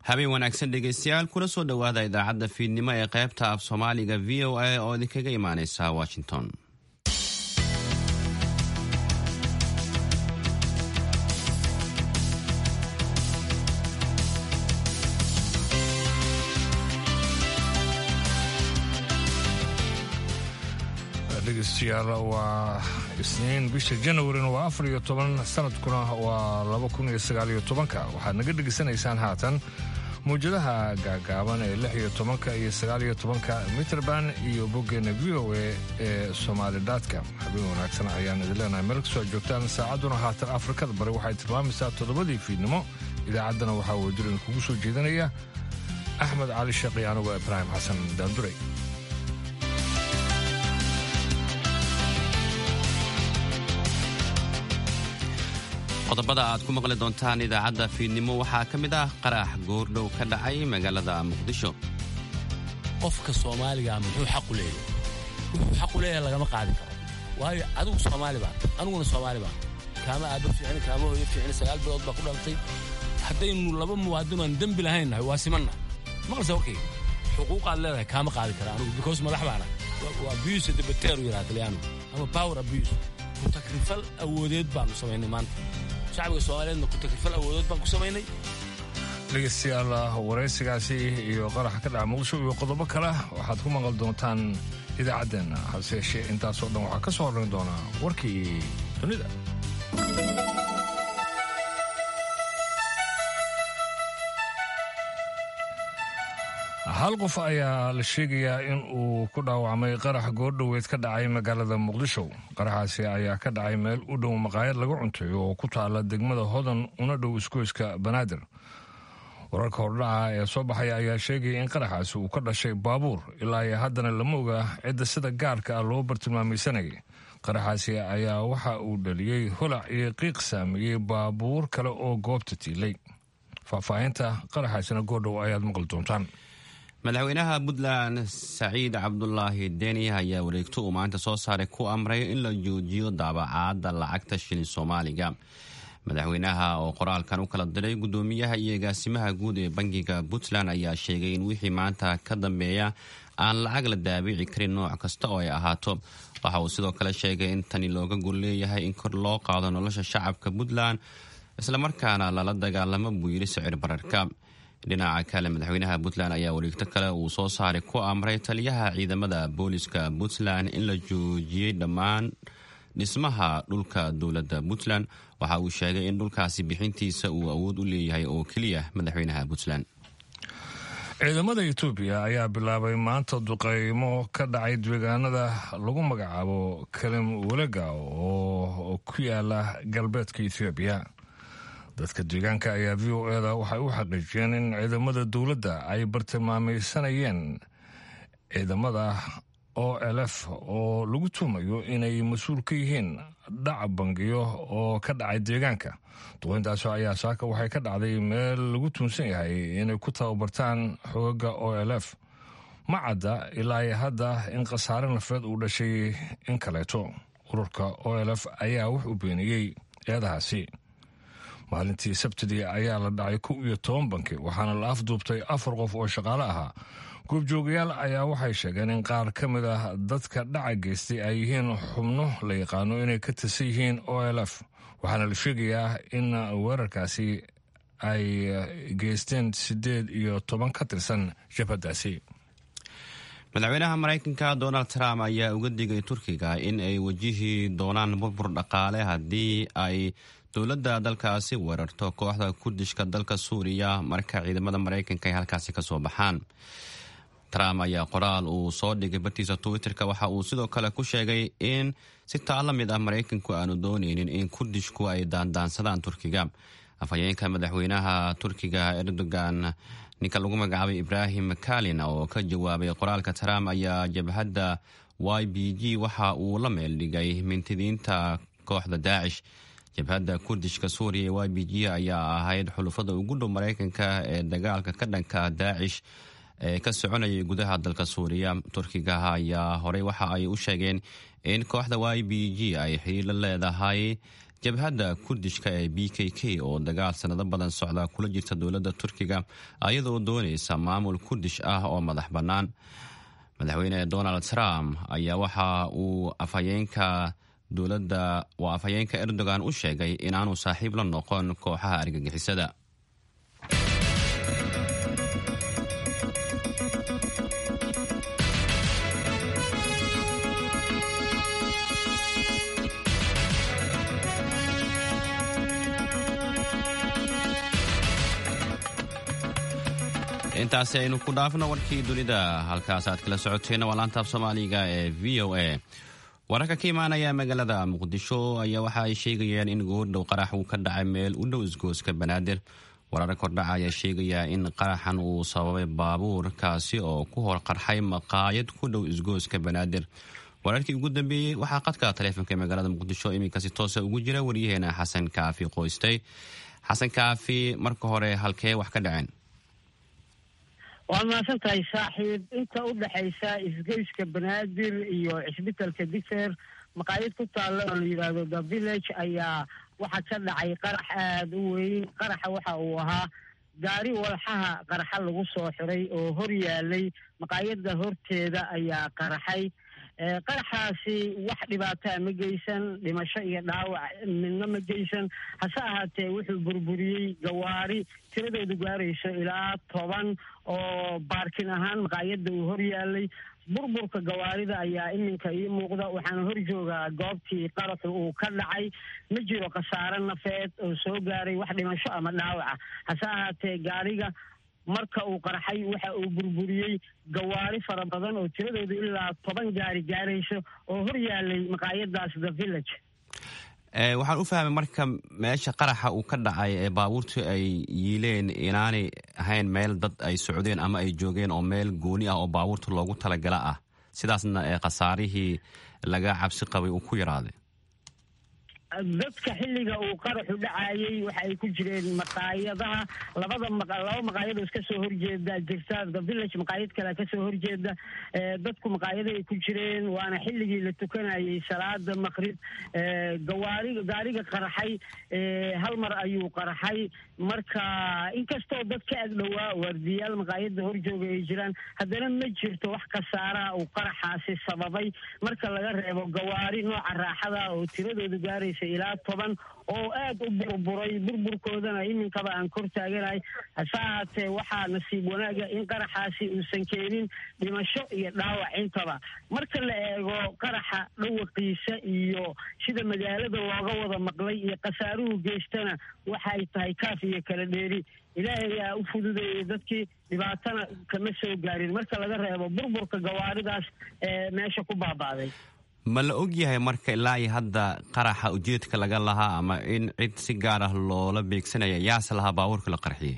habeen wanaagsan dhegaystayaal kuna soo dhowaada idaacadda fiidnimo ee qaybta af soomaaliga v o a oo idinkaga imaaneysa washington dhegeystayaal waa isniin bisha janawarina waa afar iyo toban sanadkuna waa laba kun iyo sagaal iyo tobanka waxaad naga dhegaysanaysaan haatan mawjadaha gaagaaban ee lix iyo tobanka iyo sagaal iyo tobanka mitrband iyo boggeena v o a ee somaali datka habeen wanaagsan ayaan idin leenahay meel kasoo joogtaan saacadduna haatan afrikada bari waxay tilmaamaysaa toddobadii fiidnimo idaacaddana waxaa wadirin kugu soo jeedinaya axmed cali sheekhi anigoo ibraahim xasan daanduray qodobada aad ku maqli doontaan idaacadda fiidnimo waxaa ka mid ah qarax goordhow ka dhacay magaalada muqdisho qofka soomaaliga muxuu xaqu leeyahay wuxuu xaqu leeyahay lagama qaadi karo waayo adigu soomaali baa aniguna soomaali baa kaama aabba fiicin kaama hooyo fiicin sagaal bilood baa ku dhaltay haddaynu laba muwaadin aan dembi lahayn nahay waa simanna maqalse warkayga xuquuqaad leedahay kaama qaadi kara anigu because madax baana waa abuse debateeru yidhaha talyaanu ama power abuse kutakrifal awoodeed baanu samaynay maanta shacbiga soomaaliyeedna kutakrifal awoodeed baan ku samaynay dhegeystayaal waraysigaasi iyo qaraxa ka dhaca muqdisho iyo qodobo kale waxaad ku maqal doontaan idaacaddeenna hase yeeshee intaasoo dhan waxaa ka soo horrayn doonaa warkii dunida hal qof ayaa la sheegayaa in uu ku dhaawacmay qarax goordhoweed ka dhacay magaalada muqdisho qaraxaasi ayaa ka dhacay meel u dhow maqaayad lagu cunteeyo oo ku taala degmada hodan una dhow iskoyska banaadir wararka hordhaca ee soo baxaya ayaa sheegaya in qaraxaasi uu ka dhashay baabuur ilaa iyo haddana lama oga cidda sida gaarka ah loo bartilmaamaysanayay qaraxaasi ayaa waxa uu dhaliyey holac iyo qiiq saameeyey baabuur kale oo goobta tiilay faahfaahinta qaraxaasina goordhow ayaad maqli doontaan madaxweynaha puntland saciid cabdulaahi deni ayaa wareegto uu maanta soo saaray ku amray in la joojiyo daabacaadda lacagta shilin soomaaliga madaxweynaha oo qoraalkan u kala diray guddoomiyaha iyo agaasimaha guud ee bangiga puntland ayaa sheegay in wixii maanta ka dambeeya aan lacag la daabici karin nooc kasta oo ay ahaato waxa uu sidoo kale sheegay in tani looga gol leeyahay in kor loo qaado nolosha shacabka puntland islamarkaana lala dagaalamo buu yidhi sicir bararka dhinaca kale madaxweynaha puntland ayaa wareegto kale uu soo saaray ku amray taliyaha ciidamada booliska puntland in la joojiyey dhammaan dhismaha dhulka dowladda puntland waxa uu sheegay in dhulkaasi bixintiisa uu awood u leeyahay oo keliya madaxweynaha puntland ciidamada etoobiya ayaa bilaabay maanta duqeymo ka dhacay deegaanada lagu magacaabo kalim welega oo ku yaala galbeedka ethoobiya dadka deegaanka ayaa v o eda waxay u xaqiijiyeen in ciidamada dowladda ay bartilmaamaysanayeen ciidamada o lf oo lagu tuumayo inay mas-uul ka yihiin dhaca bangiyo oo ka dhacay deegaanka duqeyntaasi ayaa saaka waxay ka dhacday meel lagu tuunsan yahay inay ku tababartaan xoogaga o lf ma cadda ilaa hadda in khasaare nafeed uu dhashay in kaleeto ururka o lf ayaa wax u beeniyey eedahaasi maalintii sabtidii ayaa la dhacay kow iyo toban banki waxaana la afduubtay afar qof oo shaqaale ahaa goobjoogayaal ayaa waxay sheegeen in qaar ka mid ah dadka dhaca geystay ay yihiin xubno la yaqaano inay ka tirsan yihiin o lf waxaana la sheegayaa in weerarkaasi ay geysteen siddeed iyo toban ka tirsan jabhaddaasi madaxweynaha maraykanka donald trump ayaa uga digay turkiga in ay wajihi doonaan burbur dhaqaale haddii ay dowladda dalkaasi weerarto kooxda kurdishka dalka suuriya marka ciidamada maraykanka ay halkaasi kasoo baxaan trump ayaa qoraal uu soo dhigay bartiisa twitterka waxa uu sidoo kale ku sheegay in si taa la mid ah maraykanku aanu dooneynin in kurdishku ay daandaansadaan turkiga afhayeenka madaxweynaha turkiga erdogan ninka lagu magacaabay ibrahim kalin oo ka jawaabay qoraalka trump ayaa jabhadda y b g waxa uu la meel dhigay mintidiinta kooxda daacish jabhadda kurdishka suuriya ee y b g ayaa ahayd xulufada ugu dhow maraykanka ee dagaalka ka dhanka daacish ee ka soconayay gudaha dalka suuriya turkiga ayaa horey waxa ay u sheegeen in kooxda y b g ay xiriir la leedahay jabhadda kurdishka ee b k k oo dagaal sanado badan socda kula jirta dowladda turkiga ayadoo doonaysa maamul kurdish ah oo madax bannaan madaxweyne donald trump ayaa waxa uu afhayeenka dowladda waa afhayeenka erdogan u sheegay inaanu saaxiib la noqon kooxaha argagixisada intaasi aynu ku dhaafno warkii dunida halkaas aad kala socoteenna waa laantaaf soomaaliga ee v o a wararka ka imaanaya magaalada muqdisho ayaa waxa ay sheegayaan in goordhow qarax uu ka dhacay meel u dhow isgooska banaadir wararka kordhaca ayaa sheegaya in qaraxan uu sababay baabuur kaasi oo ku hor qarxay maqaayad ku dhow isgooska banaadir wararkii ugu dambeeyey waxaa qadka taleefonka ee magaalada muqdisho iminkasi toosa ugu jira waryaheena xasan kaafi qoystay xasan kaafi marka hore halkee wax ka dhaceen waad mahadsan tahay saaxiib inta u dhexaysa isgoyska banaadir iyo cisbitalka difer maqaayad ku taalla oo la yidhaahdo the village ayaa waxaa ka dhacay qarax aada u weyn qaraxa waxa uu ahaa gaari walxaha qaraxa lagu soo xiray oo hor yaalay maqaayadda horteeda ayaa qaraxay qaraxaasi wax dhibaataa ma geysan dhimasho iyo dhaawac midna ma geysan hase ahaatee wuxuu burburiyey gawaari tiradoodu gaarayso ilaa toban oo baarkin ahaan maqaayadda uu hor yaalay burburka gawaarida ayaa iminka ii muuqda waxaana hor joogaa goobtii qaraxu uu ka dhacay ma jiro khasaare nafeed oo soo gaaray wax dhimasho ama dhaawaca hase ahaatee gaariga marka uu qarxay waxa uu burburiyey gawaari fara badan oo tiradoodu ilaa toban gaari gaarayso oo hor yaalay maqaayadaas the village waxaan u fahmay marka meesha qaraxa uu ka dhacay ee baabuurtu ay yiileen inaanay ahayn meel dad ay socdeen ama ay joogeen oo meel gooni ah oo baabuurta loogu talagala ah sidaasna ee khasaarihii laga cabsi qabay uu ku yaraaday dadka xilliga uu qaraxu dhacayay waxa ay ku jireen maqaayadaha labada laba maqaayad oo iska soo horjeeda jirta the village maqaayad kale kasoo horjeeda dadku maqaayada ay ku jireen waana xilligii la tukanayay salaada maqrib gawaari gaariga qaraxay hal mar ayuu qaraxay marka inkastoo dad ka ag dhowaa waardiyaal maqaayada horjooga ay jiraan haddana ma jirto wax khasaaraha uu qaraxaasi sababay marka laga reebo gawaari nooca raaxada oo tiradoodu gaaraysa ilaa toban oo aad u burburay burburkoodana iminkaba aan kor taaganahay hase ahaatee waxaa nasiib wanaaga in qaraxaasi uusan keenin dhimasho iyo dhaawac intaba marka la eego qaraxa dhawaqiisa iyo sida magaalada looga wada maqlay iyo khasaaruhu geystana waxay tahay kaaf iyo kala dheeri ilaahay ayaa u fududeeyey dadkii dhibaatana kama soo gaarin marka laga reebo burburka gawaaridaas ee meesha ku baaba'day ma la og yahay marka ilaa iyo hadda qaraxa ujeedka laga lahaa ama in cid si gaar ah loola beegsanaya yaase lahaa baabuurka la qarxiyey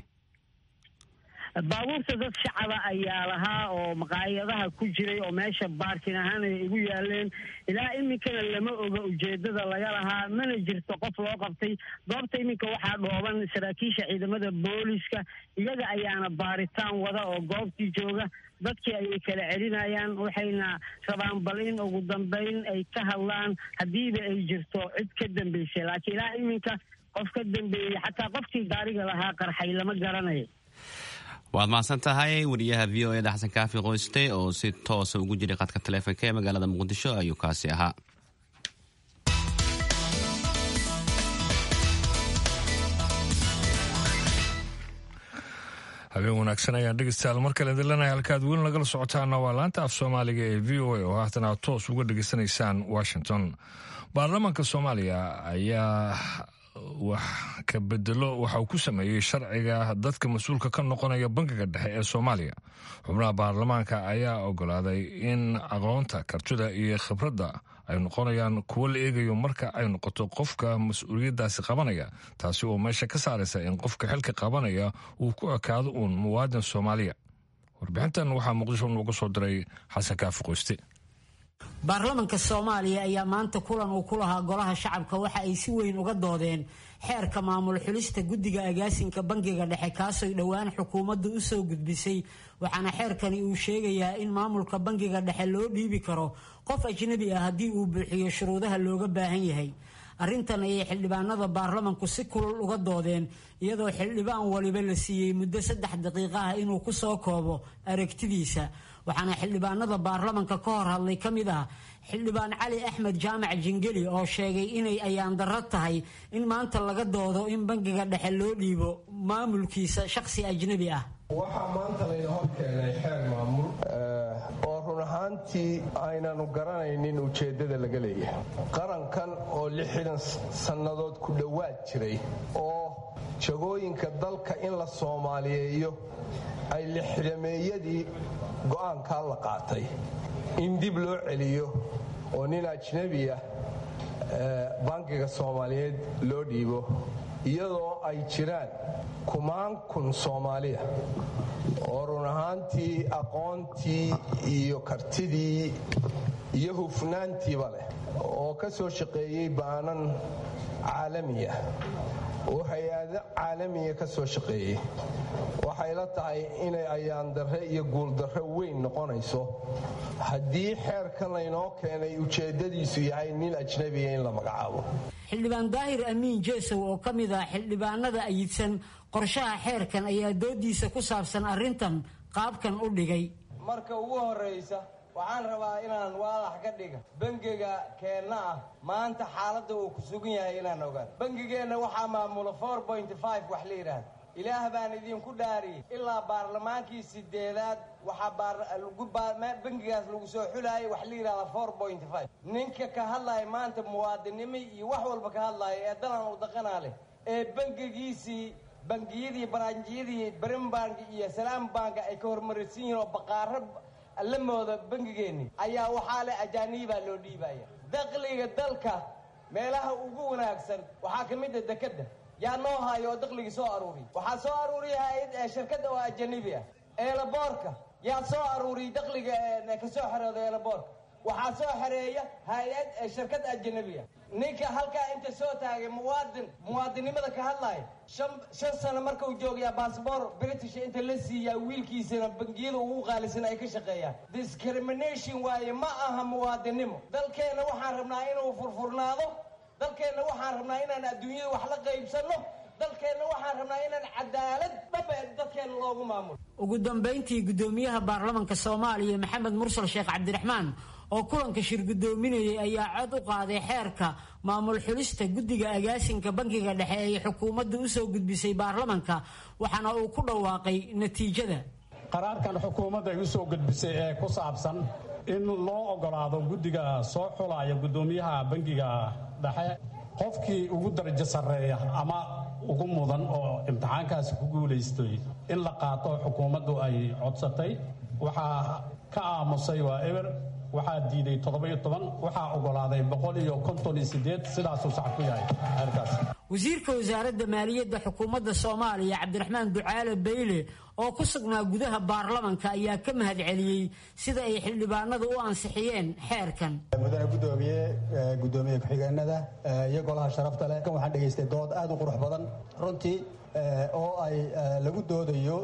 baabuurta dad shacaba ayaa lahaa oo maqaayadaha ku jiray oo meesha baarkin ahaan ay igu yaaleen ilaa iminkana lama oga ujeedada laga lahaa mana jirto qof loo qabtay goobta iminka waxaa dhooban saraakiisha ciidamada booliska iyaga ayaana baaritaan wada oo goobtii jooga dadkii ayay kala celinayaan waxayna rabaan bal in ugu dambeyn ay ka hadlaan haddiiba ay jirto cid ka dambeysay laakiin ilaa iminka qof ka dambeeyey xataa qofkii gaariga lahaa qarxay lama garanayo waad mahadsan tahay wariyaha v o eda xasan kaafi qoyste oo si toosa ugu jiray qadka taleefonka ee magaalada muqdisho ayuu kaasi ahaa habeen wanaagsan ayaan dhegeystayaal mar kale idinleenahay halkaad weli nagala socotaana waa laanta af soomaaliga ee v o a oo haatan aad toos uga dhegeysanaysaan washington baarlamaanka soomaaliya ayaa wax ka bedelo waxa uu ku sameeyey sharciga dadka mas-uulka ka noqonaya bankiga dhexe ee soomaaliya xubnaha baarlamaanka ayaa ogolaaday in aqoonta kartida iyo khibradda ay noqonayaan kuwo la eegayo marka ay noqoto qofka mas-uuliyaddaasi qabanaya taasi oo meesha ka saaraysa in qofka xilka qabanaya uu ku ekaado uun muwaadin soomaaliya warbixintan waxaa muqdisho nooga soo diray xasan kaafi qoyste baarlamanka soomaaliya ayaa maanta kulan uu ku lahaa golaha shacabka waxa ay si weyn uga doodeen xeerka maamul xulista guddiga agaasinka bangiga dhexe kaasoo dhowaan xukuumaddu u soo gudbisay waxaana xeerkani uu sheegayaa in maamulka bangiga dhexe loo dhiibi karo qof ajnabi ah haddii uu buuxiyo shuruudaha looga baahan yahay arrintan ayay xildhibaanada baarlamanku si kulul uga doodeen iyadoo xildhibaan waliba la siiyey muddo saddex daqiiqa ah inuu ku soo koobo aragtidiisa waxaana xildhibaanada baarlamanka ka hor hadlay ka mid ah xildhibaan cali axmed jaamac jingeli oo sheegay inay ayaan darro tahay in maanta laga doodo in bangiga dhexe loo dhiibo maamulkiisa shakhsi ajnabi ah waxaa maanta layna hor keenay xeer maamul oo run ahaantii aynanu garanaynin ujeeddada laga leeyahay qarankan oo lixdan sannadood ku dhowaad jiray oo jagooyinka dalka in la soomaaliyeeyo ay lixdameeyadii go'aankaa la qaatay in dib loo celiyo oo nin ajnabi ah bankiga soomaaliyeed loo dhiibo iyadoo ay jiraan kumaan kun soomaaliya oo run ahaantii aqoontii iyo kartidii iyo hufnaantiiba leh oo ka soo shaqeeyey baanan caalamiya oo hay-ado caalamiya ka soo shaqeeyey waxay la tahay inay ayaandarre iyo guuldarre weyn noqonayso haddii xeerkan laynoo keenay ujeeddadiisu yahay nin ajnabiya in la magacaabo xildhibaan daahir amiin jeesow oo ka mid ah xildhibaanada ayidsan qorshaha xeerkan ayaa doodiisa ku saabsan arrintan qaabkan u dhigay marka ugu horraysa waxaan rabaa inaan waadax ka dhiga bangiga keenna ah maanta xaaladda uu ku sugan yahay inaan ogaan bangigeenna waxaa maamula wax la yidhaahda ilaah baan idinku dhaariyey ilaa baarlamaankii sideedaad waxaa bangigaas lagu soo xulaayay wax la yidhahda ninka ka hadlaya maanta muwaadinimo iyo wax walba ka hadlaya ee dalan u daqanaa leh ee bangigiisii bangiyadii baraanjiyadii brimbank iyo salaam bank ay ka hormaraysan yihiin oo baqaaro la mooda bangigeenni ayaa waxaa leh ajaanibaa loo dhiibaya dakhliga dalka meelaha ugu wanaagsan waxaa ka mid a dekedda yaa noo haayo oo dakhligii soo aruuriya waxaa soo aruuriya hay-ad shirkadda oo ajanibi ah eelaboorka yaa soo aruuriya dakhliga ka soo xerooda eelaboorka waxaa soo xereeya hay-ad shirkad ajanabi ah ninka halkaa inta soo taagay muwaadin muwaadinnimada ka hadlaya shan sano markau joogayaa baasboor british inta la siiyaa wiilkiisana bangiyada ugu qaalisan ay ka shaqeeyaan discrimination waaye ma aha muwaadinnimo dalkeenna waxaan rabnaa inuu furfurnaado dalkeenna waxaan rabnaa inaan adduunyada wax la qaybsanno dalkeenna waxaan rabnaa inaan cadaalad dhaba dadkeenna loogu maamulo ugu dambayntii guddoomiyaha baarlamanka soomaaliya maxamed mursal sheekh cabdiraxmaan oo kulanka shir guddoominayay ayaa cod u qaaday xeerka maamul xulista guddiga agaasinka bankiga dhexe ee xukuumadda u soo gudbisay baarlamanka waxaana uu ku dhawaaqay natiijada qaraarkan xukuumadda ay u soo gudbisay ee ku saabsan in loo ogolaado guddiga soo xulaya guddoomiyaha bankiga dhexe qofkii ugu darajo sarreeya ama ugu mudan oo imtixaankaasi ku guulaystay in la qaato xukuumaddu ay codsatay waxaa ka aamusay waa eber waxaa diiday toddoba-iyo toban waxaa ogolaaday boqol iyo konton iyo sideed sidaasuu sax ku yahay xeerkaas wasiirka wasaaradda maaliyadda xukuumadda soomaaliya cabdiraxmaan ducaale bayle oo ku sugnaa gudaha baarlamanka ayaa ka mahad celiyey sida ay xildhibaanadu u ansixiyeen xeerkan mudane gudoomiye gudoomiye ku-xigeenada iyo golaha sharafta leh kan waxaan dhegaystay dood aad u qurux badan runtii oo ay lagu doodayo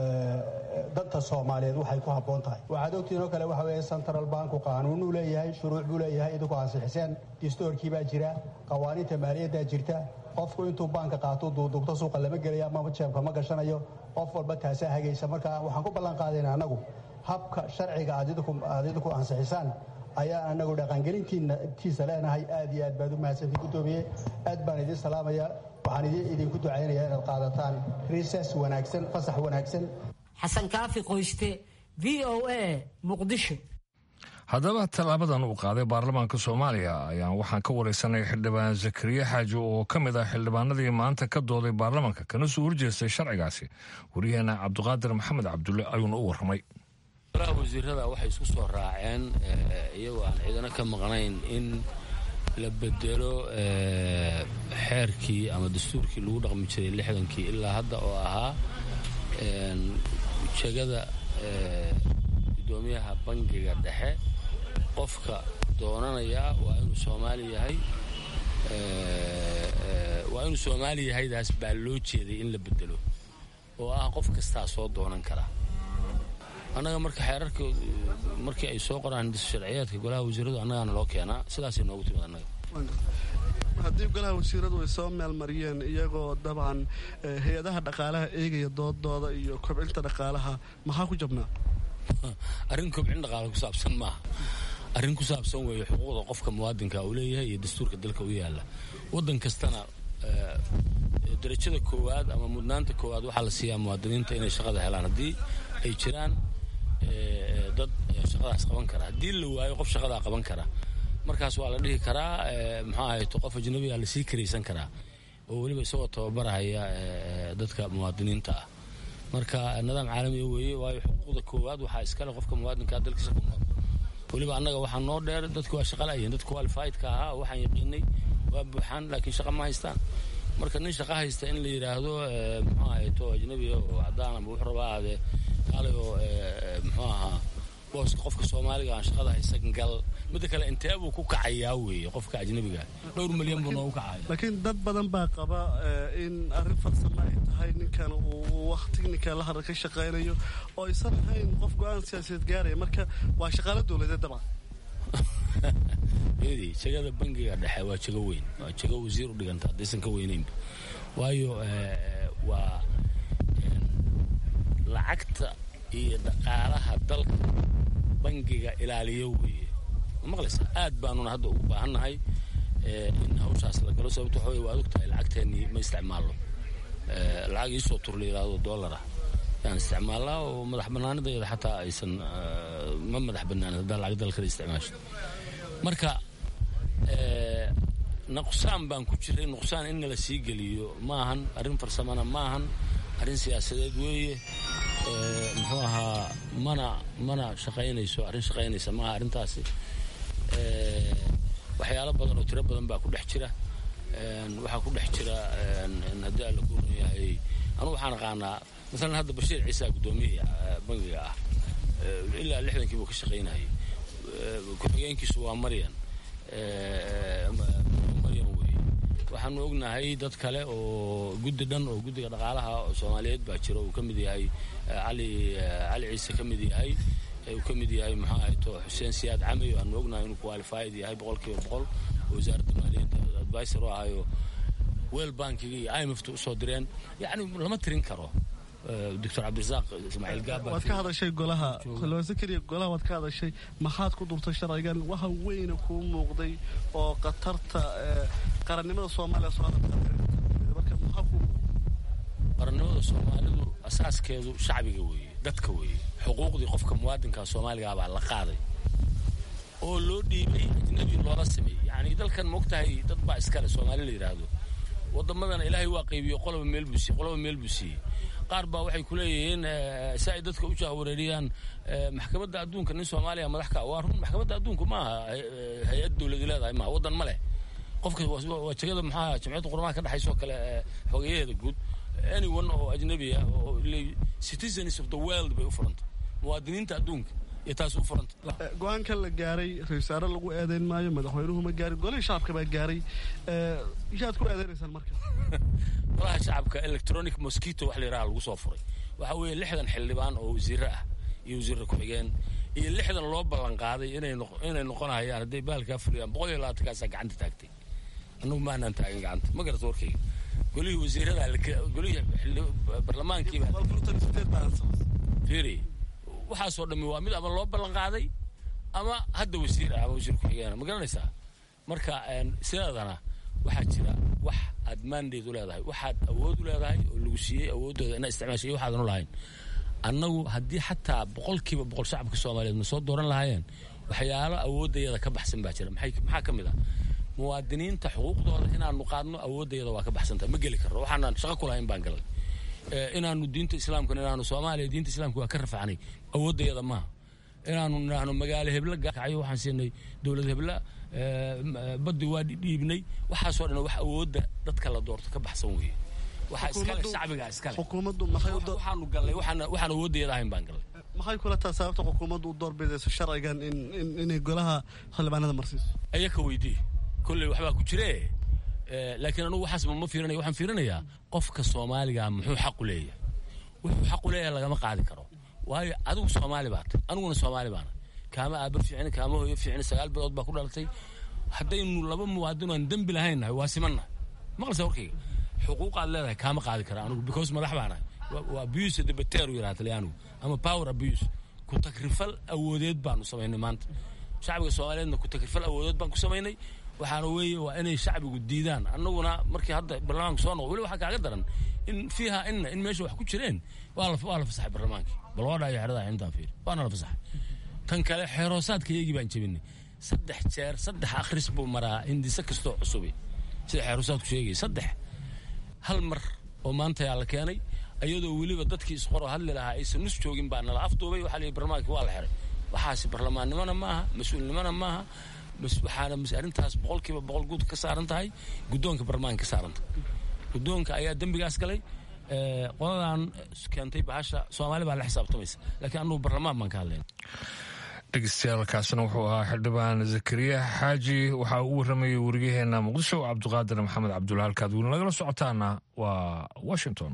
danta soomaaliyeed waxay ku habboon tahay waxaad ogtiin oo kale waxa weeye central banku qaanuunuu leeyahay shuruuc buu leeyahay idinku ansixiseen distoorkii baa jira qawaaniinta maaliyaddaa jirta qofku intuu baanka qaato duuduubto suuqa lama gelaya ama jeebka ma gashanayo qof walba taasaa hagaysa marka waxaan ku ballan qaadayna annagu habka sharciga aad idinku ansixisaan ayaa anagu dhaqangelintiisa leenahay aad iyo aad baad u mahadsantii gudoomiye aad baan idin salaamaya waxaan idinku ducaynayaa inaad qaadataan riisas wanaagsan fasax wanaagsan xasan kaafi qoyste v o a muqdisho haddaba tallaabadan uu qaaday baarlamaanka soomaaliya ayaan waxaan ka wareysanay xildhibaan zakariya xaaji oo ka mid ah xildhibaanadii maanta ka dooday baarlamaanka kana soo horjeestay sharcigaasi waryaheena cabdiqaadir maxamed cabdulle ayuuna u warramay golaha wasiirada waxay isku soo raaceen iyagoo aan ciidano ka maqnayn in la bedelo xeerkii ama dastuurkii lagu dhaqmi jiray lixdankii ilaa hadda oo ahaa jegada gudoomiyaha bangiga dhexe qofka doonanayaa waa inuu soomaali yahay waa inuu soomaali yahaydaas baa loo jeeday in la bedelo oo ah qof kastaa soo doonan kara annaga marka xeerarka markii ay soo qoraan sharciyaadka golaha wasiiradu annagaana loo keenaa sidaasay noogu timid annaga haddii golaha wasiiradu ay soo meelmariyeen iyagoo dabcan hay-adaha dhaqaalaha eegaya doodooda iyo kobcinta dhaqaalaha maxaa ku jabnaa arrin kobcin dhaqaala ku saabsan maaha arrin ku saabsan weeye xuquuqda qofka muwaadinka uu leeyahay iyo dastuurka dalka u yaalla waddan kastana darajada koowaad ama mudnaanta koowaad waxaa la siiyaa muwaadiniinta inay shaqada helaan haddii ay jiraan dad shaqadaas qaban kara haddii la waayo qof shaqadaa qaban kara markaas waa la dhihi karaa muxuu ahayto qof ajnabiga lasii karaysan karaa oo weliba isagoo tababarahaya dadka muwaadiniinta ah marka nidaam caalamiga weeye waayo xuquuqda koowaad waxaa iskale qofka muwaadinkaa dalkiisa ku nool weliba annaga waxaa noo dheer dadka waa shaqa la'yihin dadka qualifiedka ahaa oo waxaan yaqiinay waa buuxaan laakiin shaqa ma haystaan marka nin shaqa haysta in la yidhaahdo muxuu ahayto ajnabiga oo cadaan ama wuxuu rabaa aadee kaalay oo muxuu ahaa booska qofka soomaaliga aan shaqada haysan gal midda kale intee buu ku kacayaa weeye qofka ajnabiga dhowr milyan buu noogu kacaya laakiin dad badan baa qaba in arrin farsamo ay tahay ninkan uu wax tiknika la hadal ka shaqaynayo oo aysan ahayn qof go-aan siyaasadeed gaaraya marka waa shaqaalo dowladeed dabcan edi jegada bangiga dhexe waa jego weyn waa jego wasiir u dhiganta haddaysan ka weynaynba waayo waa lacagta iyo dhaqaalaha dalka bangiga ilaaliyo weeye maqlaysa aad baanuna hadda ugu baahannahay in hawshaas la galo sababto waxa wey waad og tahay lacagteennii ma isticmaalno lacag iisoo tur la yidhaahdo dollara yaan isticmaalnaa oo madax bannaanideeda xataa aysan ma madax bannaanin haddaan lacag dal kale isticmaasho marka nuqsaan baan ku jiray nuqsaan in nala sii geliyo maahan arrin farsamana maahan arrin siyaasadeed weeye muxuu ahaa mana mana shaqaynayso arrin shaqaynaysa maaha arrintaasi waxyaalo badan oo tiro badan baa ku dhex jira waxaa ku dhex jira haddii alla ku run yahay anugu waxaan aqaanaa masalan hadda bashiir ciisa guddoomiyihii bangiga ah ilaa lixdankii buu ka shaqaynayay ku-xigeenkiisu waa maryan maryan weye waxaanu ognahay dad kale oo guddi dhan oo guddiga dhaqaalaha soomaaliyeed baa jira uu ka mid yahay cali cali ciise ka mid yahay uu ka mid yahay muxuu ahayto xuseen siyaad camey aanu ognahay inuu qualified yahay boqol kiiba boqol oo wasaaradda maaliyadda advisor u ahayo weel bankiga iyo imfta usoo direen yacni lama tirin karo doctor cabdirasaaq ismaaciil gaaba waad ka hadashay golaha zakariya golaha waad ka hadashay maxaad ku durtay sharcigan waxa weyna kuu muuqday oo khatarta qarannimada soomaaliya soo marka maxaa kuu qarannimada soomaalidu asaaskeedu shacbiga weeye dadka weeye xuquuqdii qofka muwaadinka soomaaliga baa la qaaday oo loo dhiibay ajnabi loola sameeyey yacni dalkan maogtahay dad baa iskale soomaali la yidhaahdo waddamadana ilaahay waa qaybiyo qoloba meel buu siiyey qoloba meel buu siiyey qaar baa waxay ku leeyihiin si ay dadka u jahwareeriyaan maxkamadda adduunka nin soomaaliya madax ka waa run maxkamadda adduunku maaha hay-ad dowladi leedahay maaha waddan ma leh qofka waa jegada maxaa jamciyadda qurmaha ka dhexaysa oo kale xogeyaheeda guud anyone oo ajnabi ah oo citizens of the world bay u furantay muwaadiniinta adduunka iyo taas u furanta go-aankan la gaaray ra-isul wasaare lagu eedeyn maayo madaxweynuhu ma gaarin golihii shacabka baa gaaray yaad ku eedeynaysaan marka golaha shacabka electronic mosquito wax la yidhaha lagu soo furay waxaa weeye lixdan xildhibaan oo wasiire ah iyo wasiirra ku-xigeen iyo lixdan loo ballan qaaday inay noqonayaan hadday baalkaa fuliyaan boqol iyo labaatankaasaa gacanta taagtay annagu maanaan taagin gacanta ma garata warkayga golihii wasiirada golihii barlamaankiiba fiiri waxaasoo dhammi waa mid ama loo ballan qaaday ama hadda wasiir ah ama wasiir ku-xigeena ma garanaysaa marka sideedana waxaa jira wax aad maandeed u leedahay waxaad awood u leedahay oo lagu siiyey awooddooda inaad isticmaashay iyo waxaadan u lahayn annagu haddii xataa boqolkiiba boqol shacabka soomaaliyeed na soo dooran lahaayeen waxyaalo awooddayada ka baxsan baa jira maxaa ka mid ah muwaadiniinta xuquuqdooda inaanu qaadno awooddayada waa ka baxsantahay ma geli karno waxaanaan shaqo ku lahayn baan galay inaanu diinta islaamkana inaanu soomaaliya diinta islaamka waa ka rafacnay awooddayada maaha inaanu nidhaahno magaalo hebla gakayo waxaan siinay dowlad hebla baddi waa dhiibnay waxaasoo dhan wax awoodda dadka la doorto ka baxsan weeye waxaa iskale shacbigaa iskale xukuumaddu maxay waxaanu gallay waxaan awooddayada ahayn baan gallay maxay kula tahay sababta xukuumaddu u doorbidayso sharcigan inay golaha xildhibaanada marsiiso ayaka weydii kolley waxbaa ku jiree laakiin anugu waxaasba ma fiirinaya waxaan fiirinayaa qofka soomaaliga muxuu xaqu leeyahay wuxuu xaqu leeyahay lagama qaadi karo waayo adigu soomaali baata aniguna soomaali baana kaama aaba fiicni kaama hooyo fiicni sagaal bilood baa ku dhalatay haddaynu laba muwaadin aan dembi lahayn nahay waa simannahay maqlisa warkayga xuquuqaad leedahay kaama qaadi kara anugu because madax baa nahay waa abuse de bateru yidhaha talyaanigu ama power abuse ku takrifal awoodeed baanu samaynay maanta shacbiga soomaaliyeedna ku takrifal awoodeed baan ku samaynay waxaana weeye waa inay shacbigu diidaan annaguna markii hadda baarlamaanka soo noqo weli waxaa kaaga daran in fiiha inna in meesha wax ku jireen waa la waa la fasaxay baarlamaankii bal waa dhaayo xerada intaan fiir waana la fasaxay tan kale xeeroosaadka iyagii baan jebinay saddex jeer saddex akhris buu maraa hindise kastoo cusubi sida xeeroosaadku sheegaya saddex hal mar oo maanta yaa la keenay iyadoo weliba dadkii isqoro hadli lahaa aysan nus joogin baa nala afduubay waxaa la yidhi barlamaanka waa la xiray waxaasi barlamaannimona maaha mas-uulnimona maaha waxaana arrintaas boqolkiiba boqol guud ka saaran tahay guddoonka barlamaanka ka saaran tahay guddoonka ayaa dembigaas galay qoladan keentay bahasha soomaali baa la xisaabtamaysa laakiin annugu barlamaan baan ka hadlayna dhegeystayaaalkaasna wuxuu ahaa xildhibaan zakariya xaaji waxaa uu waramayay wariyaheena muqdisho cabdiqaadir maxamed cabdulla halkaad weli nagala socotaana waa washington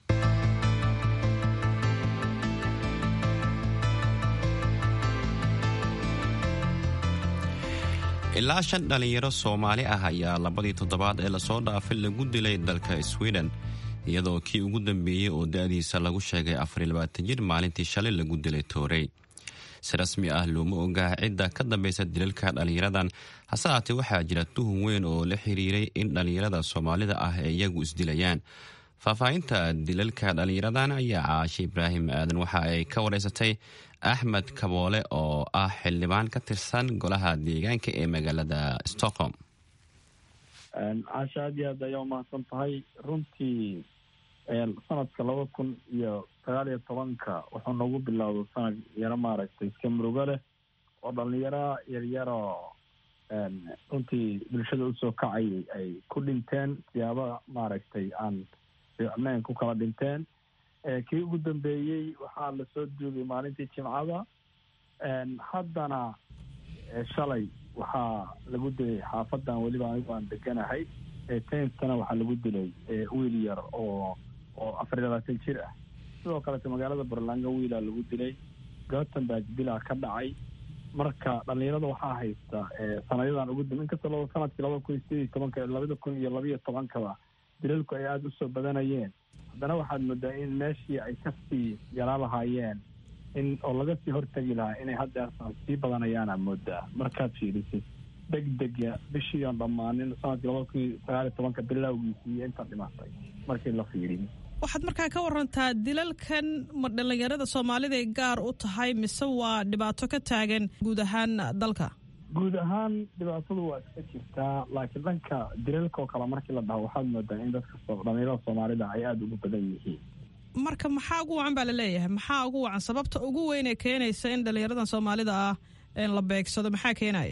ilaa shan dhallinyaro soomaali ah ayaa labadii toddobaad ee lasoo dhaafay lagu dilay dalka sweden iyadoo kii ugu dambeeyey oo da-diisa lagu sheegay afarilabaatan jir maalintii shalay lagu dilay toorey si rasmi ah looma ogaa cidda ka dambaysa dilalka dhallinyaradan hase haatee waxaa jira tuhun weyn oo la xiriiray in dhallinyarada soomaalida ah ee iyagu isdilayaan faahfaahinta dilalka dhallinyaradan ayaa caashe ibraahim aadan waxa ay ka wareysatay axmed kaboole oo ah xildhibaan ka tirsan golaha deegaanka ee magaalada stockholm caasha aad iyo aad ayaa umahadsan tahay runtii sanadka laba kun iyo sagaal iyo tobanka wuxuu noogu bilowda sanad yaro maaragtay iska murugo leh oo dhalinyaro yaryaroo runtii bulshada usoo kacayay ay ku dhinteen siyaaba maaragtay aan fiicnayn ku kala dhinteen kii ugu dambeeyey waxaa lasoo duugay maalintii jimcada haddana shalay waxaa lagu dilay xaafadan weliba anigu aan deganahay tenstana waxaa lagu dilay wiil yar oo oo afar iyo labaatan jir ah sidoo kaleeto magaalada burlanga wiilaa lagu dilay gothenburg bilaa ka dhacay marka dhalinyarada waxaa haysta sanadyadan ugu dam inkastoo laba sanadkii labada kun iyo sideed iyo tobanka labada kun iyo labaiyo tobankaba dilalku ay aada usoo badanayeen haddana waxaad moodaa in meeshii ay kasii yaraa lahaayeen in oo laga sii hortegi lahaa inay haddeersan sii badanayaana moodaa markaad fiirisid deg dega bishii oon dhammaanin sanadkii labada kun iyo sagaal iyo tobanka bilowgiisii iyo inta dhimatay markii la fiiriyo waxaad markaa ka warantaa dilalkan ma dhallinyarada soomaaliday gaar u tahay mise waa dhibaato ka taagan guud ahaan dalka guud ahaan dhibaatadu waa iska jirtaa laakiin dhanka dilalka oo kale markii la dhaho waxaad moodaa in dadka dhalinyarada soomaalida ay aada ugu badan yihiin marka maxaa ugu wacan baa laleeyahay maxaa ugu wacan sababta ugu weyn ee keenaysa in dhalinyaradan soomaalida ah la beegsado maxaa keenaya